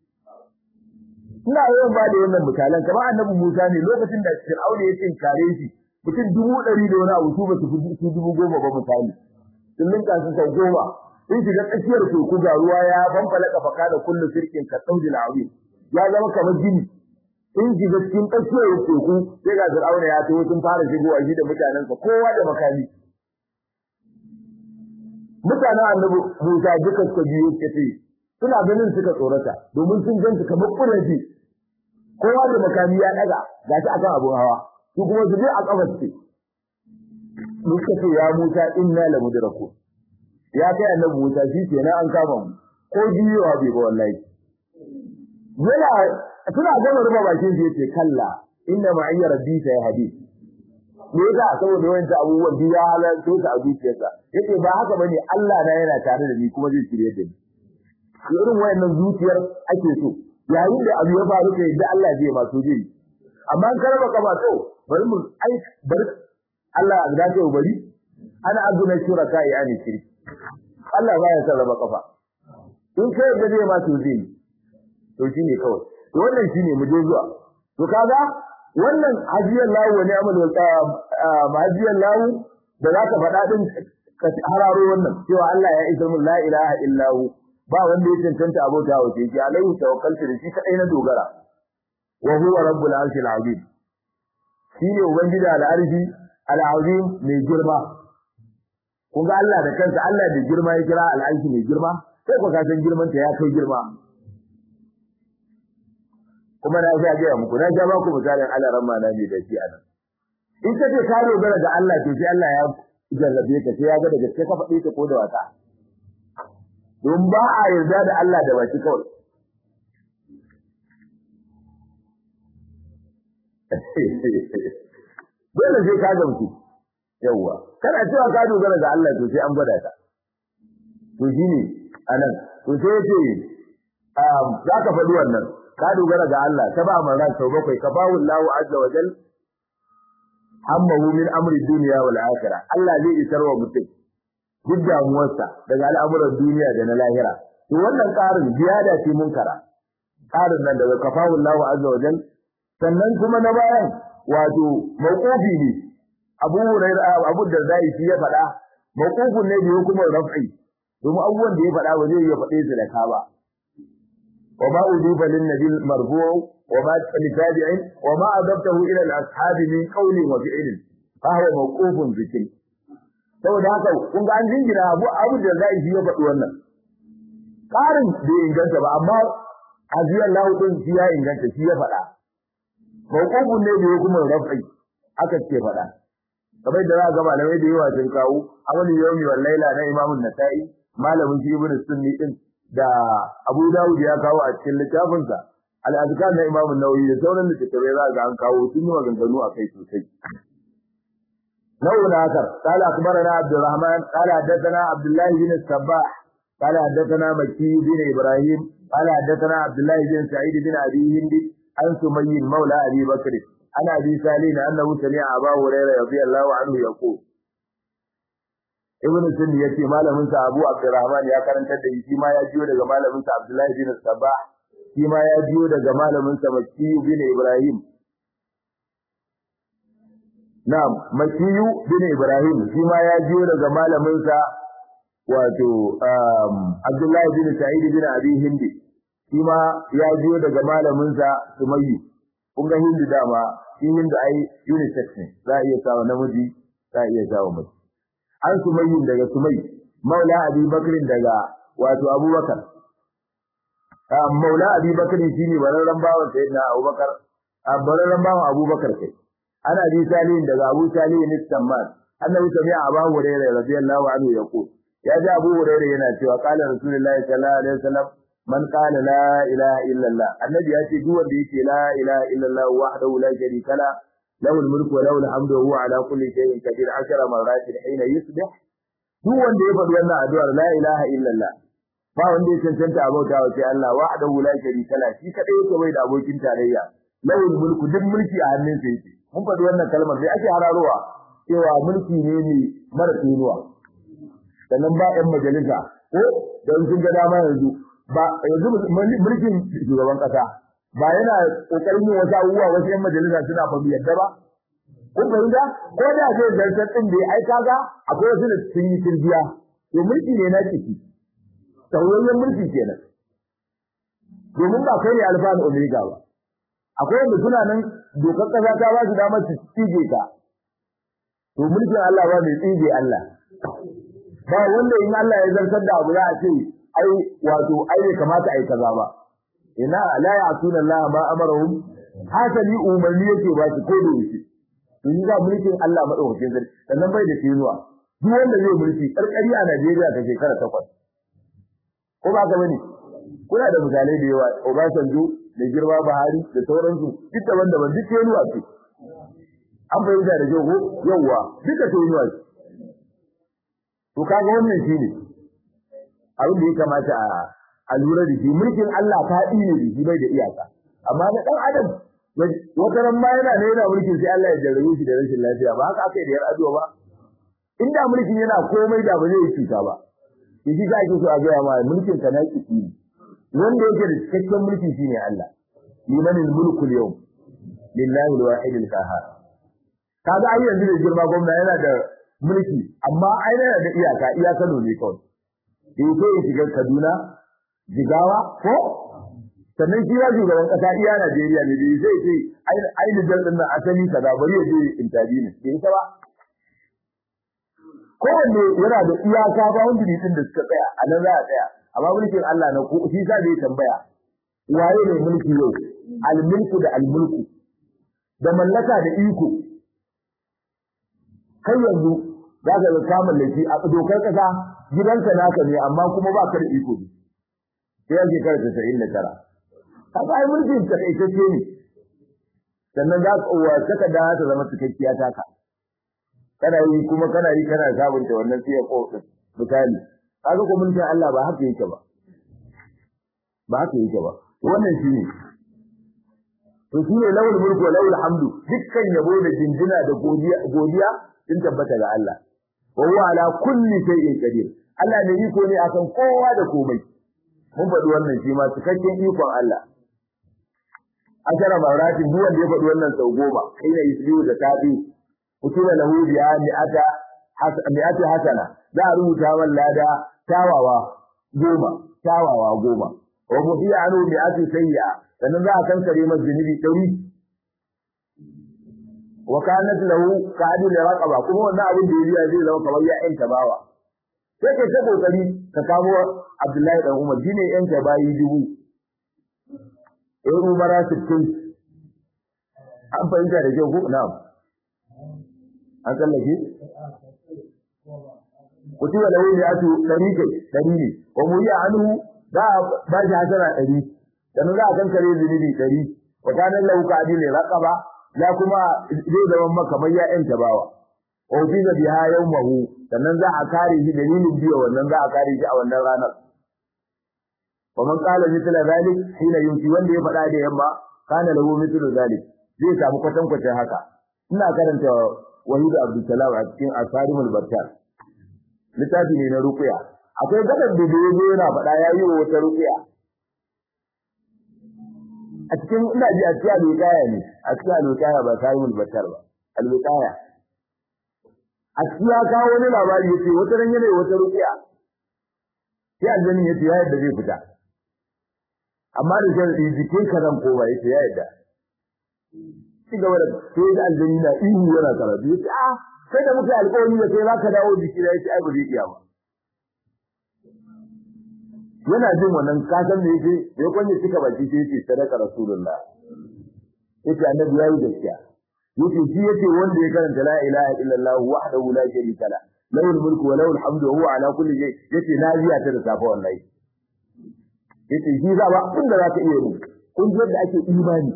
Speaker 1: ina yawan ba da wannan misalan kamar annabi Musa ne lokacin da Fir'auna ya tinkare shi mutum dubu ɗari da wani abu su ba su fi dubu goma ba misali sun linka su sau goma sun shiga tsakiyar teku ga ruwa ya fanfala kafaka da kullu sirkin ka tsaudi azim ya zama kamar gini sun shiga cikin tsakiyar teku sai ga Fir'auna ya taho sun fara shigowa shi da mutanensa kowa da makami mutanen annabi Musa duka suka biyo suka ce suna ganin suka tsorata domin sun ganta kamar ƙuraje kowa da makami ya daga gashi akan abun hawa su kuma su je a kafar ce muka ce ya Musa inna la mudraku ya kai annabi Musa shi kenan an kama mu ko jiyowa bai ba wallahi yana suna gama ruba bakin shi yace kalla inna ma'iyya rabbi sai hadith me yasa saboda wanda abubuwan da ya halarta ta a zuciyarsa yace ba haka bane Allah na yana tare da ni kuma zai shirye da ni irin wayannan zuciyar ake so yayin da abu ya faru kai da Allah zai ma so zai amma an karaba ka ba to bari mu ai bar Allah ya dace bari ana azuna shuraka ya ani shirki Allah ba ya sarrafa kafa in kai da zai ma so zai to shine kawai to wannan shine mu je zuwa to kaga wannan hajiyar lahu wani amal hajiyar lahu da zaka faɗa din ka hararo wannan cewa Allah ya isa mun la ilaha illahu ba wanda ya cancanta abota wa shi ki alaihi tawakkaltu da shi kadai na dogara wa huwa rabbul arshil azim shine ubangiji al-arshi al-azim mai girma kun ga Allah da kansa Allah da girma ya kira al-arshi mai girma sai ku ka san girman ta ya kai girma kuma na ga ga muku na ga ba ku misalin Allah ramma na ne da shi anan in ka ce ka dogara ga Allah to sai Allah ya jarrabe ka sai ya ga da gaske ka faɗi ka ko da wata don ba a yarda da Allah da baki kawai dole sai ka gamsu yawwa kana cewa ka dogara ga Allah to sai an gwada ka to shine anan to sai yace um za ka faɗi wannan ka dogara ga Allah ta ba man ran sau bakwai ka bawu Allah azza wa jal hammahu min amri dunya wal akhirah Allah zai isar wa mutum duk damuwarsa daga al'amuran duniya da na lahira to wannan ƙarin ziyada ce munkara ƙarin nan daga kafahu Allah azza wa jal sannan kuma na bayan wato mawqufi ne Abu Hurairah Abu Darda shi ya faɗa mawqufun ne da hukumar raf'i domin abubuwan da ya faɗa ba zai iya faɗe su da ka ba wa ma udifa lin nabil marfu' wa ma li tabi'in wa ma adabtahu ila al ashabi min qawlin wa fi'lin fa huwa mawqufun zikri saboda haka kun ga an jingina Abu Abu Darda shi ya faɗi wannan ƙarin bai inganta ba amma aziyar lahu din shi ya inganta shi ya faɗa mawqufun ne da hukumar raf'i aka ce faɗa kamar da za ga malamai da yawa sun kawo amali yawmi wal laila na Imam Nasa'i malamin shi Ibn Sunni din da Abu Dawud ya kawo a cikin littafin sa al-azkar na Imam Nawawi da sauran littattafai za ga an kawo sun yi maganganu a kai sosai نوع آخر قال أخبرنا عبد الرحمن قال حدثنا عبد الله بن الصباح قال حدثنا مكي بن إبراهيم قال حدثنا عبد الله بن سعيد بن أبي هند عن سمي مولى أبي بكر عن أبي سالين أنه سمع أبا هريرة رضي الله عنه يقول ابن سن yace malamin sa Abu Abdurrahman ya karantar da shi ma ya jiyo daga malamin sa Abdullahi bin Sabah shi ma ya jiyo daga malamin sa Makki bin Ibrahim Na'am Makki bin Ibrahim shi ma ya jiyo daga malamin sa wato Abdullahi bin Sa'id bin Abi Hindi shi ma ya jiyo daga malamin sa Sumayyi kun ga Hindi dama shi Hindi ai unisex ne za a iya sawa namiji za a iya sawa mace an sumayyin daga sumai maula abi bakrin daga wato abubakar maula abi bakrin shine bararran bawan sayyidina abubakar bararran bawan abubakar kai ana bi salihin daga abu salihin istamman annabi sami'a abu hurairah radiyallahu anhu yaqul ya ji abu hurairah yana cewa qala rasulullahi sallallahu alaihi wasallam man qala la ilaha illallah annabi ya ce duk wanda yake la ilaha illallah wahdahu la sharika la له الملك وله الحمد وهو على كل شيء قدير عشر مرات حين يصبح duk wanda ya faɗi wannan addu'ar la ilaha illallah ba wanda ya cancanta a bauta wa sai Allah wahdahu la sharika la shi kadai yake bai da abokin tarayya lawul mulku duk mulki a hannun sa yake mun faɗi wannan kalmar sai ake hararowa cewa mulki ne ne mara tsinuwa sannan ba ɗan majalisa ko don sun ga dama yanzu ba yanzu mulkin shugaban kasa ba yana kokarin yin wasu abubuwa wasu yan majalisa suna ba mu yadda ba kun fahimta ko da zai zartar din da ai kaga akwai wasu da sun yi turbiya to mulki ne na ciki tauyayyen mulki kenan domin ba kai ne alfa da omega ba akwai wanda suna nan dokar kasa ta ba su damar su tsige ka to mulkin Allah ba mai tsige Allah ba wanda in Allah ya zartar da abu za a ce ai wato ai bai kamata ai kaza ba ina la ya'tuna Allah ma amarahum hasali umarni yake ba su ko da yake to yi ga mulkin Allah madaukakin sarki sannan bai da tinuwa duk wanda zai mulki karkari a Najeriya ta shekara takwas ko ba ka bane kuna da misalai da yawa Obasanjo da girma Buhari da sauransu duk daban-daban duk tinuwa ce an fahimta da kyau ko yawwa duka tinuwa ce to kaga wannan shine abin da ya kamata a a lura da shi mulkin Allah ta ne da shi bai da iyaka amma na dan adam wata ran ma yana ne yana mulkin sai Allah ya jarrabe shi da rashin lafiya ba haka aka yi da yar aduwa ba inda mulkin yana komai da ba zai yi cuta ba shi ka ake so a gaya ma mulkin ka na kiki wanda yake da cikakken mulki shine Allah limanil mulku al-yawm lillahi al-wahid al-qahhar kaga ai yanzu da girma gwamna yana da mulki amma ai yana da iyaka iyaka ne kawai in sai ya shiga Kaduna Jigawa ko sannan shi ya shugaban kasa iya Najeriya ne bai sai ce ai ni jan dinnan asali kaza bari ya je interview ne bai ta ba kowanne yana da iyaka ba wanda ne din da suka tsaya a nan za a tsaya amma mulkin Allah na ko shi sa bai tambaya waye ne mulki yau al-mulku da al-mulku da mallaka da iko kai yanzu za ka ga ka mallaki a dokar kasa gidanka naka ne amma kuma ba ka da iko ne sai ya shekara tasa'in da tara kaga ai mulkin ka kai kace ne sannan za ka uwa saka da ta zama cikakkiya taka kana yi kuma kana yi kana sabunta wannan sai ko misali kaga ko mulkin Allah ba haka yake ba ba haka yake ba wannan shine to shine lawul mulku wa lawul hamdu dukkan yabo da jinjina da godiya godiya sun tabbata ga Allah wa huwa ala kulli shay'in qadir Allah ne iko ne akan kowa da komai mun faɗi wannan shi ma cikakken ikon Allah ashara marati duk wanda ya faɗi wannan sau goma ina yusbihu da tabi kutiba lahu bi mi'ata mi'ati hasana za a rubuta wa lada tawawa goma tawawa goma wa muhiya anu mi'ati sayya sannan za a kankare masa zunubi ɗari wa kanat lahu ka'adul raqaba kuma wannan abin da ya zai zama kamar ya yanta bawa sai kai ta kokari ka kamo Abdullahi dan Umar shine yanta bayi dubu eh umara 60 an fahimta da kyau ko na'am an kallake kutiba lahu mi'atu dari kai dari ne wa muya anhu da ba shi hasara dari dan za a kankare zunubi dari wa kana lahu ka'adul raqaba la kuma zai zama maka mai ya yanta bawa wa fiza biha yawmahu sannan za a kare shi dalilin biya wannan za a kare shi a wannan ranar wa man qala mithla zalik hina yunti wanda ya faɗa da yamma kana lahu mithlu zalik zai samu kwatan kwatan haka ina karanta wahid abdul salam a cikin asarimul battar littafi ne na ruqya akwai gaban da yazo yana faɗa yayi wata ruqya a cikin ina ji a cikin alwiqaya ne a cikin alwiqaya ba asarimul battar ba alwiqaya a cikin ya kawo wani labari yace wata ran yana wata ruqya sai aljani yace ya yadda zai fita amma da sharadi jikin ka zan koma yace ya yadda ci gaba da sai da aljani na ihu yana karatu yace ah sai da muka alƙawari da sai zaka dawo jiki da yace ai ba zai iya ba yana jin wannan kasan da yake ya kwanye cika baki sai yace sadaka rasulullah yace annabi yayi gaskiya yace shi yace wanda ya karanta la ilaha illallah wahdahu la sharika la lahu mulku wa lahu alhamdu wa huwa ala kulli shay yace na biya ta da safa wallahi yace shi za ba abin da za ka iya yi kun ji yadda ake imani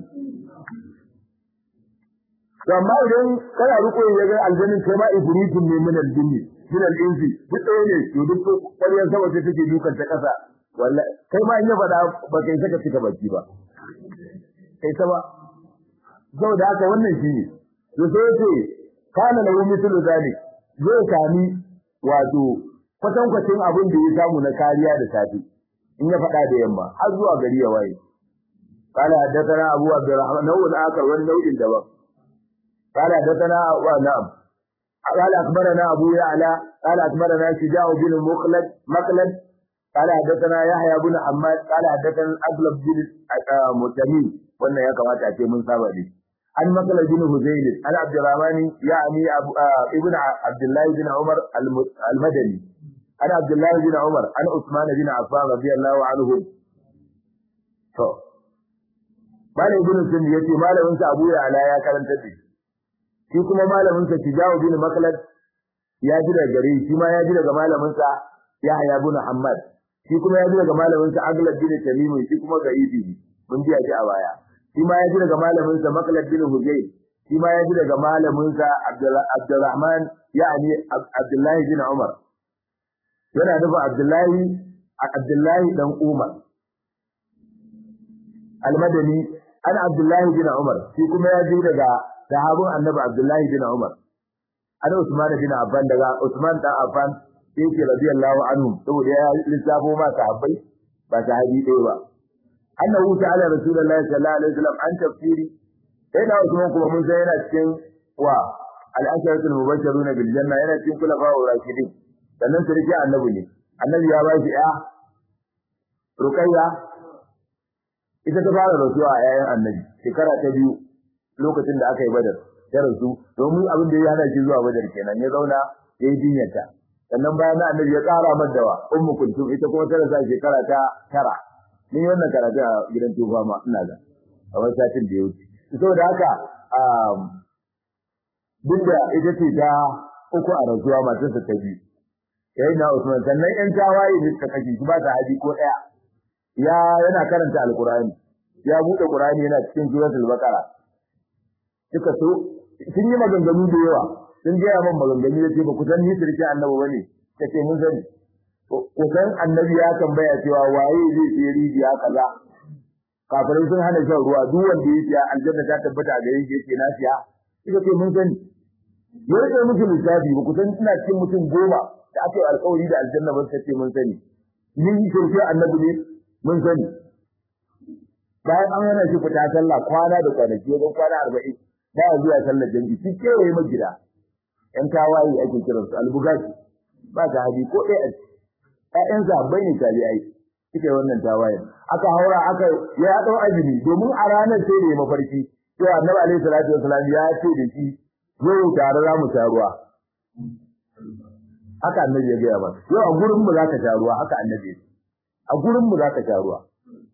Speaker 1: to amma idan kana riko ya ga aljannin kai ma ibritun ne min aljinni min alinsi duk ɗaya ne to duk ƙwaryar sama ce take dukan ta ƙasa wallahi kai ma in ya faɗa ba kai saka cika baki ba kai ta ba saboda haka wannan shine to sai yace kana lahu mithlu zalik zai sami wato kwatankwacin abin da ya samu na kariya da safi in ya faɗa da yamma har zuwa gari ya waye قال حدثنا أبو عبد الرحمن نوع آخر والنوع الدواء قال حدثنا نعم قال أخبرنا أبو يعلى قال أخبرنا شجاع بن مخلد مخلد قال حدثنا يحيى بن حماد قال حدثنا الأغلب بن متميم قلنا يا كما تأتي من سابق عن مخلد بن هزيل عن عبد الرحمن يعني أبو ابن عبد الله بن عمر المدني عن عبد الله بن عمر عن عثمان بن عفان رضي الله عنهم Malam Ibn Sun yace malamin sa Abu Ya'la ya karanta da shi kuma malamin sa Tijawu bin Maklad ya ji daga gare shi ma ya ji daga malamin sa Yahya bin Muhammad shi kuma ya ji daga malamin sa Aglab bin Tamim shi kuma ga Idi mun ji shi a baya shi ma ya ji daga malamin sa Maklad bin Hujayl shi ma ya ji daga malamin sa Abdurrahman yani Abdullahi bin Umar yana nufin Abdullahi Abdullahi dan Umar Al-Madani an Abdullahi bin Umar shi kuma ya ji daga sahabin Annabi Abdullahi bin Umar an Usman bin Affan daga Usman dan Affan yake radiyallahu anhu saboda ya lissafo ma sahabbai ba sahabi ɗaya ba annahu ta'ala rasulullahi sallallahu alaihi wasallam an tafsiri sai da Usman kuma mun sai yana cikin wa al-asharatul mubashshirun bil janna yana cikin kulafa wa rashidin sannan sarki annabi ne annabi ya ba shi ya Ruqayya ita ta fara rasuwa a yayin annabi shekara ta biyu lokacin da aka yi badar ya rasu domin abin da ya hana shi zuwa badar kenan ya zauna ya yi jinyarta sannan bayan na annabi ya ƙara madawa ummu kultum ita kuma ta rasa shekara ta tara ni wannan karatu a gidan tufa ma ina da a wani satin da ya wuce saboda haka duk da ita ce ta uku a rasuwa matarsa ta biyu yayin na Usman sannan yan tawaye ne suka kashe shi ba ta haji ko ɗaya ya yana karanta alkurani ya bude qur'ani yana cikin suratul baqara suka so sun yi maganganu da yawa sun ga man maganganu yace ba ku san ni sirki annabi bane kace mun sani ko san annabi ya tambaya cewa waye zai je rijiya kaza kafirai sun hana shan ruwa duk wanda ya siya aljanna ta tabbata ga yake yace na siya kika ce mun sani ya rike musu lissafi ba ku san ina cikin mutum goma da aka yi alƙawari da aljanna ba ce mun sani ni sirki annabi ne mun sani bayan an hana shi fita sallah kwana da kwanaki wajen kwana arba'in ba ya zuwa sallar jami'i shi kewaye ma gida yan tawaye ake kiran su albugashi ba ta hadi ko ɗaya ƴaƴan sabbai ne tabi'ai suke wannan tawaye aka haura aka ya ɗau azumi domin a ranar sai da ya mafarki cewa annabi alaihi salatu wasalam ya ce da shi yau tare za mu sha ruwa haka annabi ya gaya masa yau a gurin mu za ka sha ruwa haka annabi ya ce a gurin mu za ka sha ruwa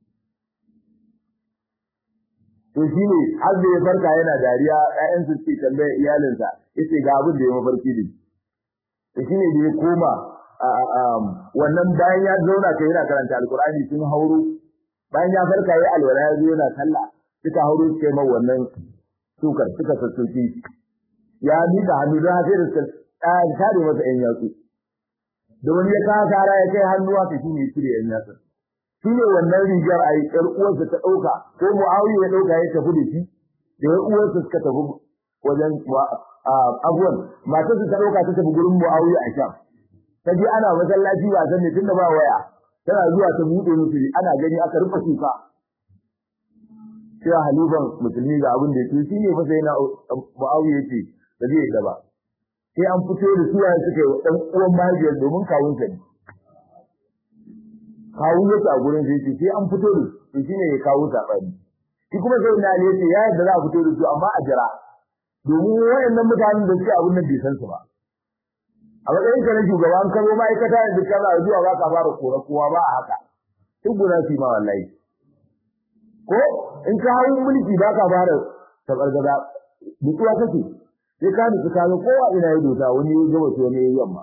Speaker 1: to shi ne har da ya farka yana dariya ƴaƴan su ce tambayar iyalinsa yace ga abin da ya mafarki da to shi ne da ya koma wannan bayan ya zauna kai yana karanta alkur'ani sun hauro bayan ya farka ya alwala ya zo yana sallah suka hauro suka yi mai wannan sukar suka sassoki ya miƙa hannu don haka da suka tare masa ƴan yatsu da wani ya kawo kara ya kai hannu haka shi ne cire ƴan yatsu shi ne wannan rigar a yi ƴar uwarsa ta ɗauka ko mu'awiya ya ɗauka ya tafi da shi da ƴar uwarsa suka tafi wajen abuwan matarsa ta ɗauka ta tafi gurin mu'awiya a sham ta je ana masallaci ba san ne tunda ba waya tana zuwa ta buɗe musu ana gani aka rufe kuka sai halifan musulmi ga abin da yake shi ne fa sai na mu'awiya ce da zai yi ba sai an fito da suwaye suka yi ɗan uwan mahaifiyar domin kawunsa ne kawo yake a gurin sai ce sai an fito da su shine ya kawo sabani shi kuma sai na ne ya yadda za a fito da su amma a jira domin wayannan mutanen da suke abun nan bai san su ba a matsayin ka na shugaban ka zo ma'aikata da kana zuwa ba ka fara kora kowa ba a haka duk guda su ma wallahi ko in ka hawo mulki ba ka fara tabargaza mutuwa kake sai ka nufi ka kowa ina yi dota wani ya gaba to ne yamma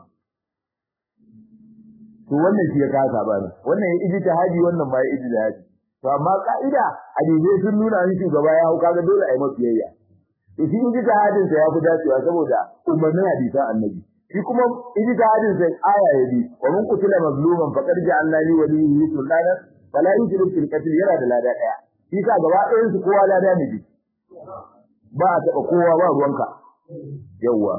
Speaker 1: to wannan shi ya kasa ba ne wannan ya iji tahadi wannan ba ya iji tahadi to amma ka'ida hadisi sun nuna an shugaba ya hau kaga dole a yi masa biyayya to shi iji tahadin sa ya fi dacewa saboda umarnin hadisan annabi shi kuma iji tahadin sa aya ya bi wa man qutila mazluman faqad ja'alna li waliyhi sultana fala yushrik fil qatl yana da lada daya shi ka gaba ɗayan su kowa lada ne bi ba a taɓa kowa ba ruwanka yawwa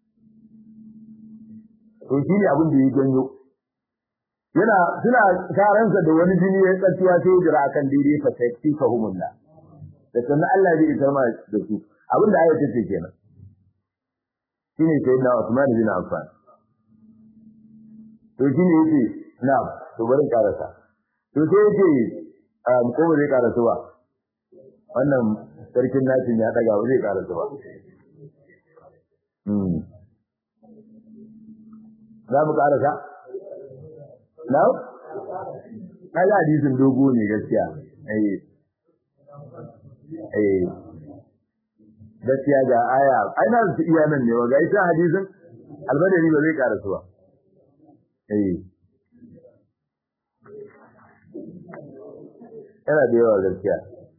Speaker 1: to shi ne abin da ya janyo yana suna taransa da wani jini ya tsattuwa sai jira akan daidai fa sai ka humulla da sannan Allah zai isar ma da su abin da ayatu ce kenan shine sai na Usman bin Affan to shine yake na'am to bari karasa to sai yake um ko zai karasa ba wannan sarkin nasin ya daga ba zai karasa ba hmm za mu karasa na kaga hadisin dogo ne gaskiya eh eh gaskiya ga aya ai na su iya nan ne ga ita hadisin albadari ba zai karasu ba eh yana da yawa gaskiya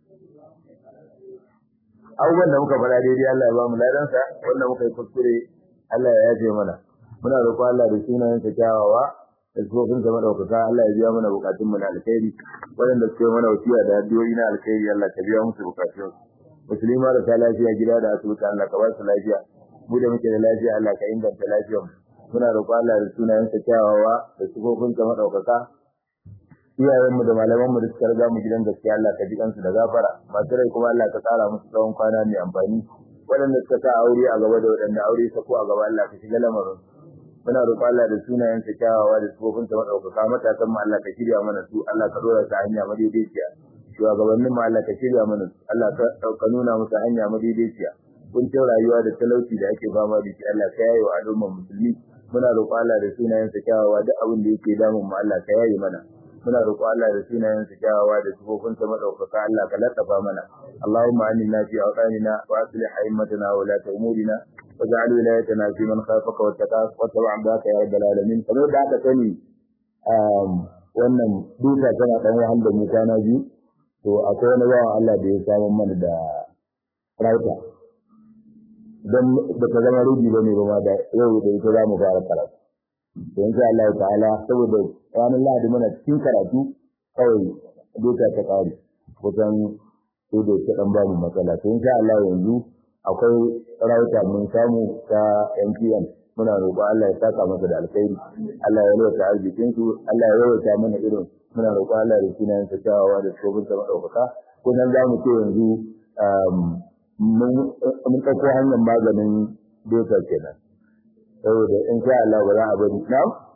Speaker 1: abubuwan da muka faɗa daidai Allah ya ba mu ladansa wanda muka yi kuskure Allah ya yafe mana muna roƙon Allah da sunayen sa kyawawa da sufofin sa madaukaka Allah ya biya mana bukatun mu na alkhairi waɗanda suke mana wasiya da addu'o'i na alkhairi Allah ka biya musu bukatun musulma da ta lafiya gida da asibiti Allah ka ba su lafiya mu da muke da lafiya Allah ka inganta lafiyar muna roƙon Allah da sunayen sa kyawawa da sufofin sa madaukaka iyayen mu da malaman mu da suka riga mu gidan gaskiya Allah ka ji kansu da gafara masu rai kuma Allah ka tsara musu tsawon kwana mai amfani waɗanda suka sa aure a gaba da waɗanda aure ta ko a gaba Allah ka shiga lamarin muna roƙon Allah da sunayen sa kyawawa da sufofin sa madaukaka matasan mu Allah ka shirya mana su Allah ka dora su hanya madaidaiciya shugabannin mu Allah ka shirya mana su Allah ka ka nuna musu hanya madaidaiciya kuncin rayuwa da talauci da ake fama da shi Allah ka yaye wa al'ummar musulmi muna roƙon Allah da sunayen sa kyawawa duk abin da yake damun mu Allah ka yaye mana muna roƙo Allah da sunayen sa kyawawa da sifofin sa madaukaka Allah ka latafa mana Allahumma aminna fi awqanina wa aslih a'immatana wa la umurina waj'al wilayatana fi man khafaka wattaqaka wa tabi'aka ya rabbal alamin kamar da aka sani um wannan duka tana dan wahal da mu kana biyu to akwai wani bawan Allah da ya samu mana da rauta dan da ta zama rubi bane ba ma da yau da ita za mu fara karatu to insha Allah ta'ala saboda ranar Lahadi muna cikin karatu kawai doka ta kare kusan sai da ta dan ba mu matsala to insha Allah yanzu akwai rauta mun samu ta MTN muna roƙo Allah ya saka masa da alkhairi Allah ya lota arzikin su Allah ya yawaita mana irin muna roƙo Allah da sunayen sa kyawawa da tsofin sa madaukaka ko nan za mu ce yanzu mun ɗauko hanyar maganin doka kenan saboda in sha Allah ba za a bari na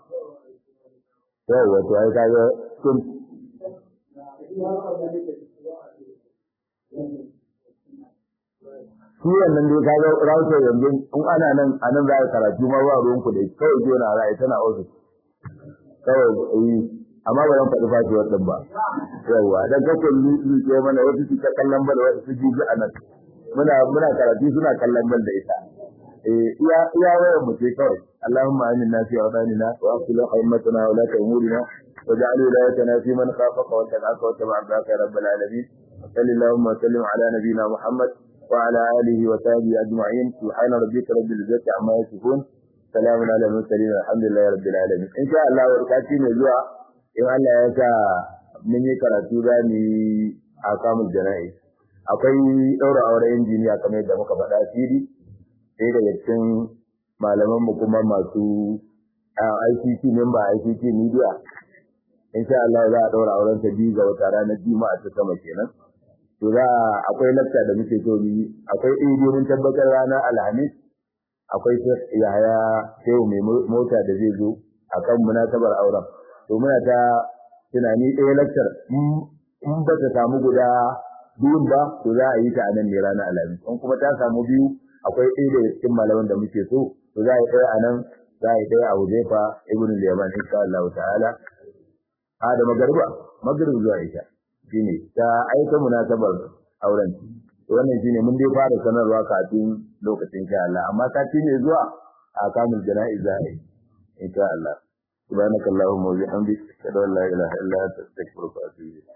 Speaker 1: yau wato ai kaga kun shi wannan dai kaga rawutar yanzu in ana nan a nan za a karatu ma ba ruwan ku da kawai jiya na ra'ayi tana ofis kawai yi amma ba zan faɗi fashi wannan ba yawwa dan kake ke mana wasu su ta kallon bal wasu su ji a nan muna muna karatu suna kallon bal da ita iya iya wayar mu ce kawai Allahumma aminna fi awdanina wa aslih himmatana wa la ta'murina waj'al wilayatana fi man khafaka wa taqaka wa tabaraka ya rabbal alamin sallallahu wa sallim ala nabiyyina Muhammad wa ala alihi wa sahbihi ajma'in subhana rabbika rabbil izzati amma yasifun salamun ala mursalin alhamdulillahi rabbil alamin insha Allah warkati ne zuwa in Allah ya sa mun yi karatu da ni a kamun jana'i akwai daura auren injiniya kamar yadda muka faɗa fili sai daga cikin malaman mu kuma masu ICT member ICT media insha Allah za a daura auren ta biyu ga wata ranar Juma'a ta sama kenan to za akwai lakta da muke so ni akwai idi mun tabbatar ranar Alhamis akwai Yahaya Shehu mai mota da zai zo akan munasabar auren to muna ta tunani ɗaya lakcar in ba ta samu guda biyun ba to za a yi ta a nan ne ranar Alhamis in kuma ta samu biyu akwai ɗaya daga cikin malaman da muke so to za a yi ɗaya a nan za a yi ɗaya a Huzaifa ibn Liyaman insha Allah ta'ala a da magarba magrib zuwa ita shine ta aika munasabar auren wannan shine mun dai fara sanarwa kafin lokacin insha Allah amma sati ne zuwa a kamul jana'iza insha Allah subhanakallahumma wa bihamdika ashhadu an la ilaha illa anta astaghfiruka wa atubu ilayk